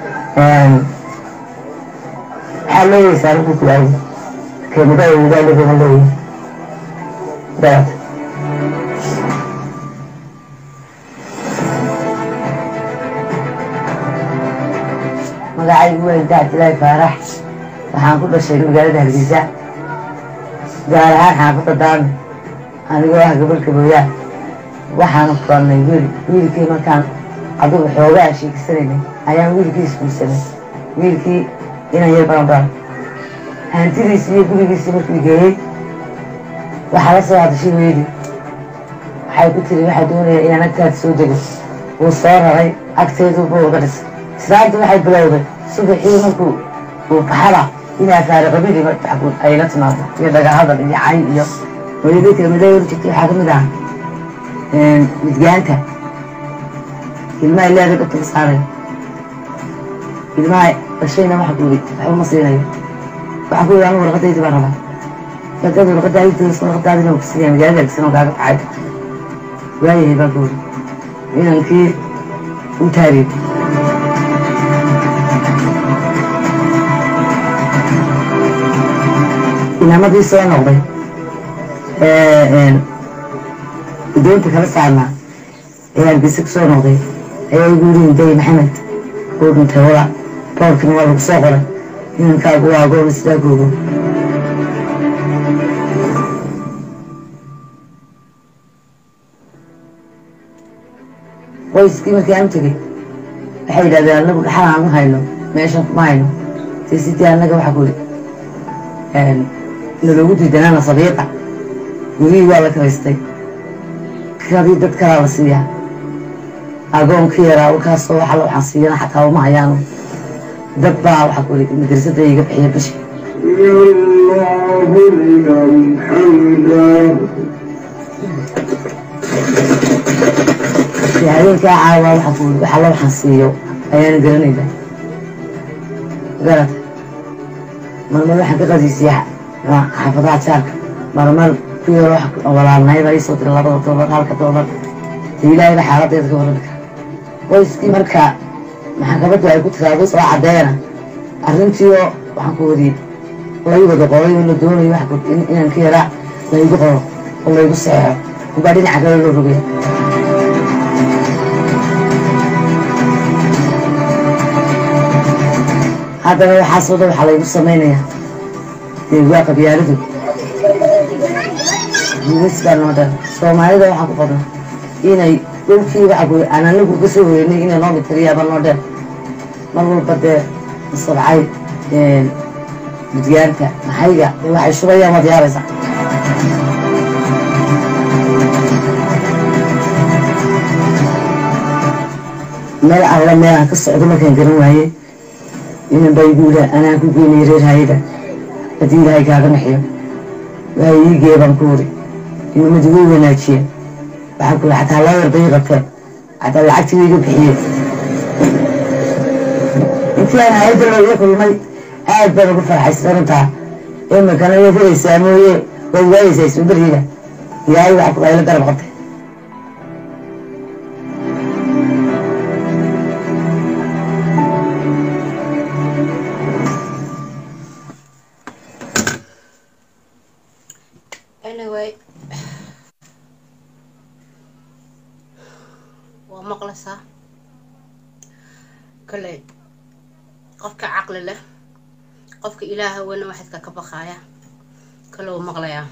waxaa leeyaysaa anigu ku aayo kelimada ugaaliga ma leeyahay daad magacaygu waa ilda cabdilaahi faarax waxaan ku dhashay magaalada hargeysa gaar ahaan xaafadda daami anigoo ah gabalka booyaan waxaanu furannay wiil wiilkii markaan adugu xoogaa sheegisanaynay ayaan wiilkii isguursanay wiilkii inan yar baan dhalay hantidiisii iyo gurigiisii markii geeyey waxaa la soo hadashay weydii waxay ku tiri waxaa doonaya inaan agtaada soo dego wuu soo raray agteedu buu uga dhisay islaantu waxay bilowday subaxii markuu uu baxada inaa faare qabili ay la timaado iyo dhagahadal iyo cay iyo hooyadayka miday hor jirtay waxaa kamid ah midgaanta ilmaha leeda dhabta ka saaraya ilmaha dhashayna waxa kuuri waxba ma siinayo waxaa ku yidhi anu warqadaydi baan rabaa warqadada warqadaadii warqadaadina ku siinaya magaalada agsan oo kaaga kacay waayahay baan ku yidhi inankii u taariibay inamadii soo noqday doonta kala saarnaa ee hargeysa ku soo noqday ayaa igu yidhi day maxamed uu dhintay wala boorkina waa lagu soo qoray inankaagu waa agoona sidaa googo qoyskii markii aan u tegey waxay yidhahdeen anagu dhaxal aan u hayno meeshan kuma hayno si sidii annaga waxaa ku yidhi naloogu diidanaana sabiiqa gurihii waa la karaystay kadii dad kalaa la siiyaa agoonkii yaraa wakaasoo waxa waxaan siiyana xataa uma hayaano dad baa waxaa ku yidhi madrasadda iga bixiya bishi habeenkaa caawa waxaa ku yidhi waxa la waxaan siiyo ayaana garanayda garad marmar waxaan ka qadiisiyaa xaafadaha jaarka marmar ku yaro walaalnayda ii soo diray labada doolar halka doolar dee ilaahayba xaaladeeda ka warrami kara qoyskii marka maxkamaddu ay ku tiraado soo caddeena arrintii oo waxaan ku wadi lay wada qoray oo la doonayo wax inaan ka yaraa laygu qoro oo laygu seexo unbaa dhinaca kale loo rogaya haddana waxaasoo dhan waxaa laygu samaynayaa dee waa qabyaalidu guulisbaa noo dhan soomaalida waxaa ku badan inay dhulkii waxa kuy aan anagu ka soo hoynay inay noo mitiriyaaba noo dheer mar walba dee sabcay gudgaanta maxayga dee waxay shubayaan waad yaabaysaa meel alla meel aan ka socdo markaan garan waayey inan baa igu yidhaa anaan ku geynay reer hayada haddii ilaahay kaaga naxiyo waa ii geebaan ku wuri imamadu way wanaajiyeen waxaan ku xataa loo yar bay qabteen xataa lacagtii iga bixiyeen intii aan hayadda looga kulmay aad baan ugu farxaysan runtaa imikana way helaysaa mooye waad waayeysaa isbeddelkiina ilaahay waxa ku ayla garab qabtay anyway waa maqlaysaa kale qofka caqli leh qofka ilaaha weyna waxadka ka baqaaya kale wuu maqlayaa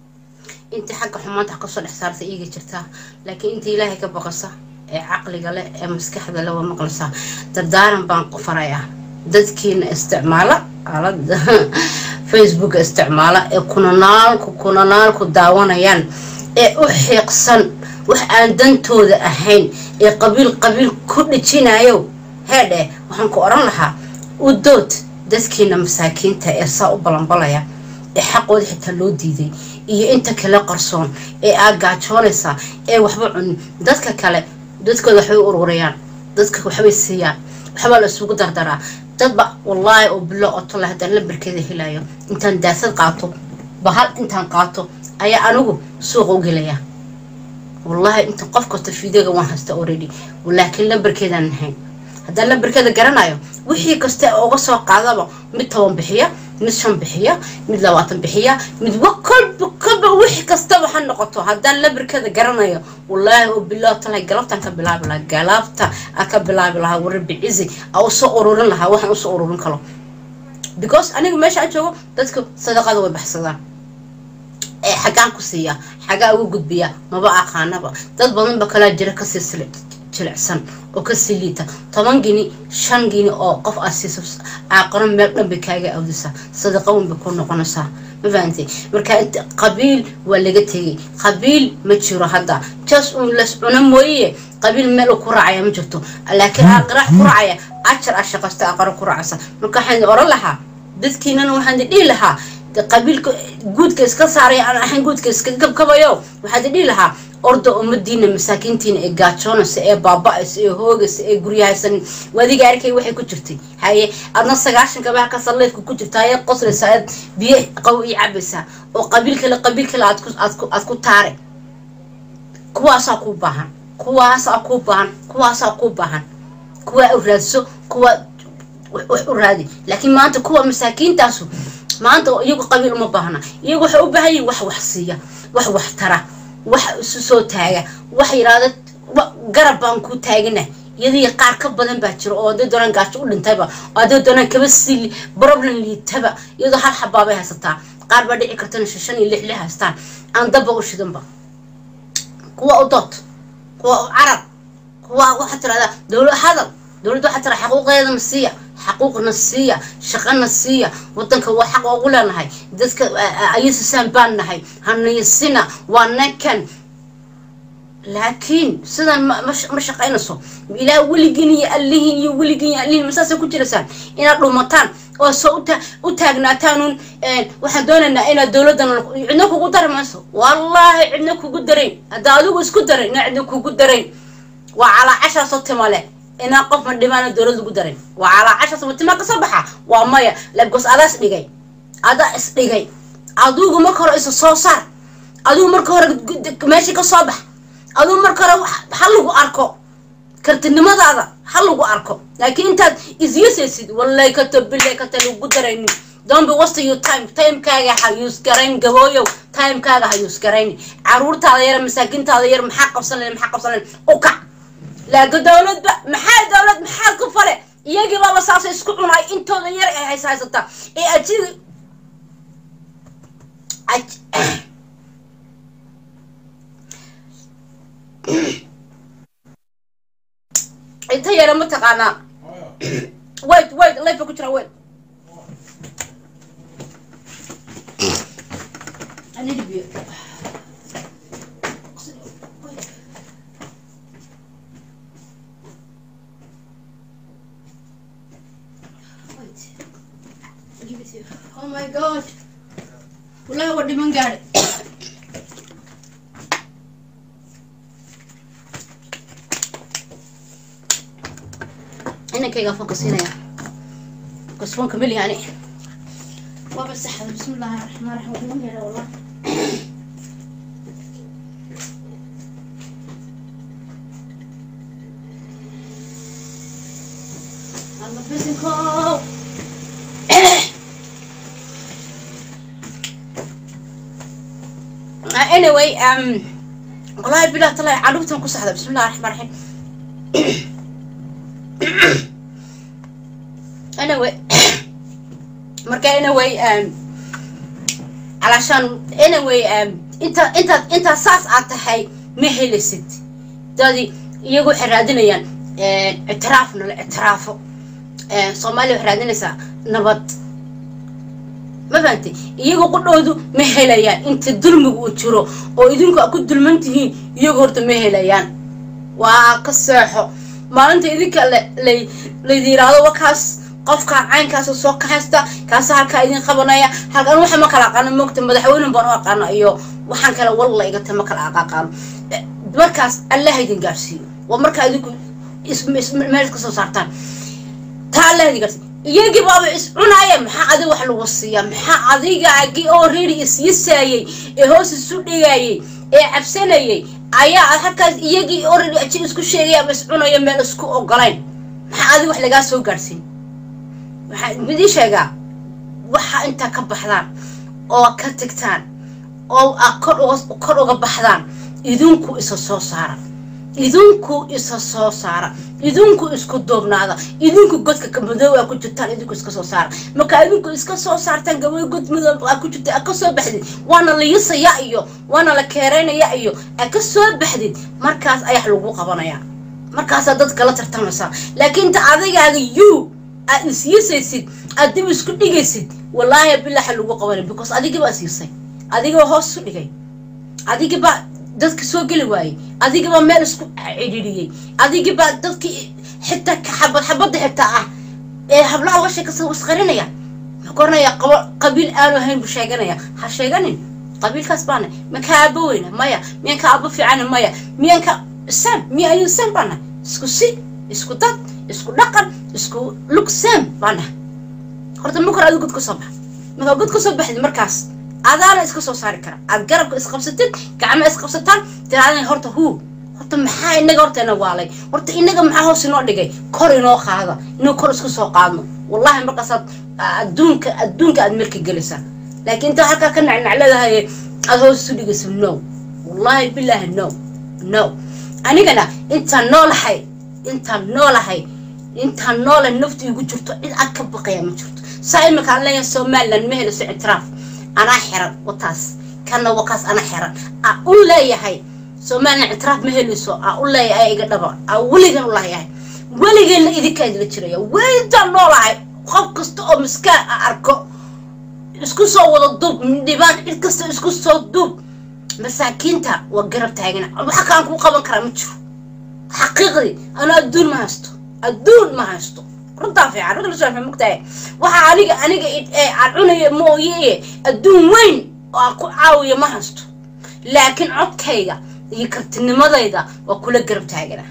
intii xagga xumaanta kasoo dhex saarta iiga jirtaa laakiin inta ilaahay ka baqasa ee caqliga leh ee maskaxda leh waa maqlaysaa dardaaran baan farayaa dadkiina isticmaala aalada facebook isticmaala ee kunanaalku kunanaalku daawanayaan ee u xiiqsan wax aan dantooda ahayn ee qabiil qabiil ku dhijinayo heedhe waxaan ku odhan lahaa u dood dadkiina masaakiinta ee saa u balanbalaya ee xaqooda xitaa loo diiday iyo inta kale qarsoon ee aad gaajoonaysaa ee waxba cunin dadka kale dadkooda waxbay u ururayaan dadka waxbay siiyaan waxbaa la isugu dardaraa dadba wallaahi oo bilo otola haddaan lambarkeeda helayo intaan daasad qaato bahal intaan qaato ayaa anigu suuqa u gelaya wallaahi inta qof kasta fideoga waan haysta already laakiin lambarkeedaan nahayn haddaan lambarkeeda garanayo wixii kasta uga soo qaadaba mid toban bixiya mid shan bixiya mid labaatan bixiya mid kolba kolba wixii kastaba ha noqoto haddaan lambarkeeda garanayo wallaahi oo bilaa talahay galabtaan ka bilaabi lahaa galaabta aan ka bilaabi lahaa warabi cizi a usoo ururin lahaa waxaan usoo ururin kalo because aniga meesha aan joogo dadka sadaqada way baxsadaan ee xaggaan ku siiya xaggaa ugu gudbiya maba aqaanaba dad badan ba kalaa jira kasii jilicsan oo kasii liita toban gini shan gini oo qof aad siiso aaqaro meel dhanbay kaaga awdisa sadaqa weyn bay ku noqonaysaa ma fahantay marka qabiil waa laga tegay qabiil ma jiro hadda jas un las cuno mooye qabiil meel uu ku raacaya ma jirto laakiin aaqara ku raacaya ajar a shaqaysta aqaro ku raacaysa marka waxaan oran lahaa dadkiinana waxaan dhihi lahaa qabiilka guudka iska saaraya aan ahayn guudka iska kabkabayo waxaad dhihi lahaa orda ummadiina masaakiintiina ee gaajoonaysa ee baaba-aysa ee hoogaysa ee guryahaysan wadiga arkay waxay ku jirtay haye adna sagaashan gabaha ka salleedka ku jirta ayad qoslaysaa aad biyo qaw ii cabaysaa oo qabiil kale qabiil kale aad ku aad ku aad ku taare kuwaasaa kuu baahan kuwaasaa kuu baahan kuwaasaa kuu baahan kuwaa u raadso kuwa wax u raadi laakiin maanta kuwa masaakiintaasu maanta iyagu qabiil uma baahna iyagu waxay u baahan yihin wax wax siiya wax wax tara wax isu soo taaga wax yidhaahda garab baan ku taagana iyadii qaar ka badan baa jira oo hadday doonaan gaajo u dhintayba oo hadday doonaan kaba sii problem liitaba iyadoo hal xabaabay haysataa qaar baa dhici kartana shan iyo lix lix haystaan aan daba u shidanba kuwa u dood kuwa u carab kuwa waxaa tirahdaa dowlad hadal dowladda waxaa tira xaquuqeedana siiya xaquuqna siiya shaqana siiya wadanka waa xaq ugu leenahay dadka ayasisaan baan nahay hanayasina waa nakan laakiin sidan ma shaqaynayso ilaa weligiin iyo allihiin iyo weligiin iyo allihiin masaasay ku jiraysaan inaad dhumataan oo soo u taagnaataan waxaan doonaynaa inaad dowladdan cidna kugu dari mayso wallaahi cidna kugu darayn haddaa adigu isku daray ina cidna kugu darayn waa calaa cashaasoo timale inaa qof ma dhimaana dowlad lagu daray waa calaa cashaas matimaa kasoo baxa waa maya labgos adaa is dhigay adaa is dhigay adigu marka hore isa soo saar adigu marka hore meeshii ka soo bax adigu marka hore ha lagu arko kartinimadaada ha lagu arko laakiin intaad isyasaysid wallay kata bilay kata lagu daraynin don't be wasting your time timekaaga ha use garayn gabooyow timekaaga ha use garayn caruurtaada yar masaakiintaada yar maxaa qabsan lahayn maxaa qabsan lahayn u kac laaga dowladba maxaa dowlad maxaa ku fale iyagii baaba saasa isku cunaay intooda yar ay hays haysataa ee ajiga inta yara ma taqaanaa wait wait life ku jira wait I need a beer. give it to you. Oh my god. Wallahi waa dhiman gaadhay. inankayga foonka siinaya bas foonka meli yani waaba saxda bismi illaahi raxmaan raxiim dhiman gaadhay wallah I'm a physical. anyway um والله بلا طلع عروتهم كسحدة بسم الله الرحمن الرحيم anyway marka anyway um علشان anyway um inta inta inta saas aad tahay ma helisid dadii iyagu waxay raadinayaan ictiraaf nala ictiraafo soomaaliya waxay raadinaysaa nabad ma fahantay iyagu qudhoodu ma helayaan inta dulmiga uu jiro oo idinku a ku dulman tihiin iyagu horta ma helayaan waa ka seexo maalinta idinka lay laydi yiraahdo wakaas qofka caynkaas soo kaxaysta kaasa halkaa idin qabanaya halkan waxa ma kala aqaano moogta madaxweyne baan u aqaano iyo waxaan kale walla igata ma kala aqaano markaas allah idin gaarsiiyo waa markaa idinku meel iska soo saartaan taa allah idin gaarsiiyo iyagii baaba is cunaaya maxaa adiga wax lagu siiyaa maxaa adigaagii oo reeri isyisaayey ee hoos isu dhigayay ee cabsanayay ayaa halkaas iyagii oo reeri aji isku sheegaya ama is cunaya meel isku ogolayn maxaa adiga wax lagaa soo gaarsiin waxaa midii sheegaa waxaa intaa ka baxdaan oo ka tagtaan oo kor uga kor uga baxdaan idinku isa soo saara idinku isa soo saara idinku isku duubnaada idinku godka madoob aa ku jirtaan idinku iska soo saara markaa idinku iska soo saartaan gabay god madoob aa ku jirta aa ka soo baxdid waana la yisaya iyo waana la keeraynaya iyo aa ka soo baxdid markaas ayax lagu qabanaya markaasaa dadka la tartamaysaa laakiin inta adigaaga you aad isyisaysid aad dib isku dhigaysid wallaahi bilaxa lagu qabanay because adigibaa isyiisay adigibaa hoos isu dhigay adigibaa dadka soo geli waayey adigibaa meel isku cidhiidhiyey adigibaa dadkii xitaa xabad xabadda xitaa ah ee hablaha uga sheekasa wasqarinaya muxuu koranaya qabo qabiil aanu ahayn buu sheeganaya ha sheeganin qabiilkaas baana miyaan ka aabo weyna maya miyaan ka aabo fiicana maya miyaan ka sam miya ayuu sam baana isku si isku dad isku dhaqan isku lug sam baana horta ma kor adu god ka soo bax markaa god ka soo baxdid markaas adaana iska soo saari kara aad garabka isqabsatid gacma isqabsataan tiraadana horta huu horta maxaa inaga horta ina waalay horta inaga maxaa hoos inoo dhigay kor inoo qaada inuu kor isku soo qaadno wallahi markaasaad adduunka adduunka aad marka gelaysaa laakiin intaa halkaa ka nacnacleedahay aad hoos isu dhigayso no wallahi bilaahi no no anigana intaan noolahay intaan noolahay intaan noole naftu igu jirto cid ag ka baqaya ma jirto saa imika aan leeyahay somaliland ma helayso ictiraaf anaa xiran wataas kana wakaas anaa xiran aa u leeyahay somaliland ictiraaf ma helayso aa u leeyahay iga dhaba aa weligan u leeyahay weligeena idinkaa idila jiraya weydaan noolahay qof kasta oo miskaan a arko isku soo wada duub dhibaan cid kasta isku soo duub masaakiinta waa garab taagana waxa kaan kuu qaban karaa ma jiro xaqiiqdii anaa adduun ma haysto adduun ma haysto runtaa fiican runta lasoo fahmi mogtahay waxa aniga aniga aan cunaya mooye adduun weyn oo aan ku caawiya ma haysto laakiin codkayga iyo kartinimadayda waa kula garab taagana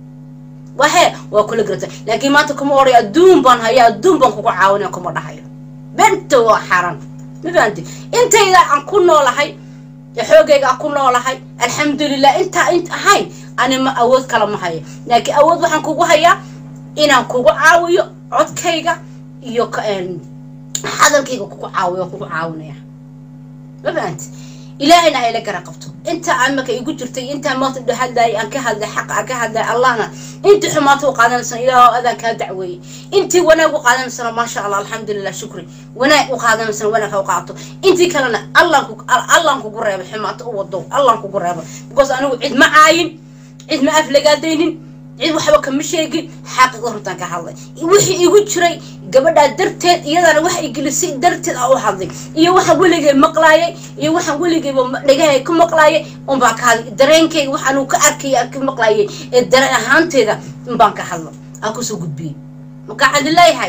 wahe waa kula garab taag laakiin maanta kuma odhay adduun baan haya adduun baan kugu caawinaya kuma dhahayo benta waa xaran ma fahanti intayda aan ku noolahay xoogayga aan ku noolahay alxamdulilah intaa int ahayn ani ma awood kala ma hayo laakiin awood waxaan kugu hayaa inaan kugu caawiyo codkayga iyo hadalkayga kugu caawiyo kugu caawinaya ma fahanti ilaahayna hayla gara qabto inta aan marka igu jirtay intaa maanta dhahadlayay aan ka hadlay xaqa aan ka hadlay allahna intii xumaata u qaadanaysana ilaah adaan kaa dacweeyey intii wanaag u qaadanaysana maasha allah alxamdulilah shukri wanaag u qaadanaysana wanaag ha u qaato intii kalena allaan kugu reebay xumaata u wado allaan kugu reebay because anigu cid ma caayin cid ma aflagaadaynin cid waxba kama sheegin xaqiiqda runtaan ka hadlay wixii igu jiray gabadhaa darteed iyadana waxa igelisay darteed aa u hadlay iyo waxaan weligay maqlaayay iyo waxaan weligayba dhagahay ka maqlaayay unbaan ka hadlay dareenkayga waxaan ka arkaya aan ka maqlaayay ee dareen ahaanteeda unbaan ka hadlo aan kusoo gudbiyey marka waxaan leeyahay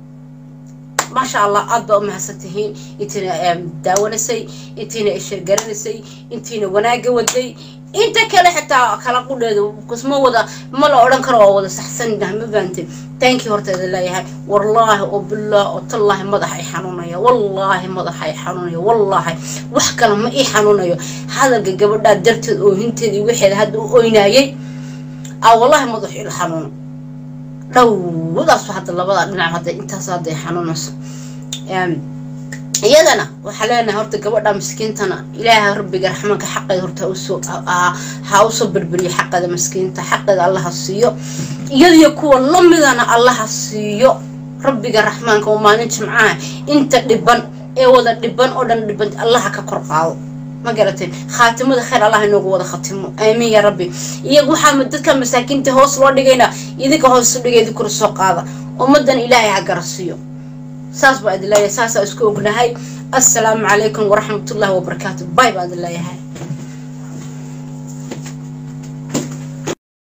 maasha allah aad baa umahadsan tihiin intiina daawanaysay intiina isheergaranaysay intiina wanaaga waday inta kale xitaa kala qudheeda kusma wada ma la odhan karo waa wada saxsanah ma fahamtay taankii horteeda leeyahay wallaahi oo billaah oo tallaahi madax ay xanuunaya wallaahi madax ay xanuunaya wallaahi wax kale ma ii xanuunayo hadalka gabadhaa darteed oohinteeda iyo waxeeda hadda u oynaayay aa wallaahi madax ila xanuuno dhowdaasu hadda labada dhinac hadda intaas hadda ay xanuunayso iyadana waxaa leenahay horta gabadha miskiintana ilaaha rabbiga raxmaanka xaqeeda horta usoo ha usoo berberiyo xaqeeda miskiinta xaqeeda allaha siiyo iyadiyo kuwa lamidana allaha siiyo rabbiga raxmaanka oo maalin jimcaha inta dhiban ee wada dhiban oo dhan dhiban allaha ka kor qaado ma garatay khaatimada khayr allah inoogu wada khatimo aamiin ya rabbi iyaga waxaa dadka masaakiinta hoos loo dhigayna idinka hoos u dhigay idinkuna soo qaada ummadan ilaahay ha garasiiyo saas baa idin leeyahay saasaa isku ognahay assalaamu calaykum waraxmatullaahi wabarakaatu bay baa idin leeyahay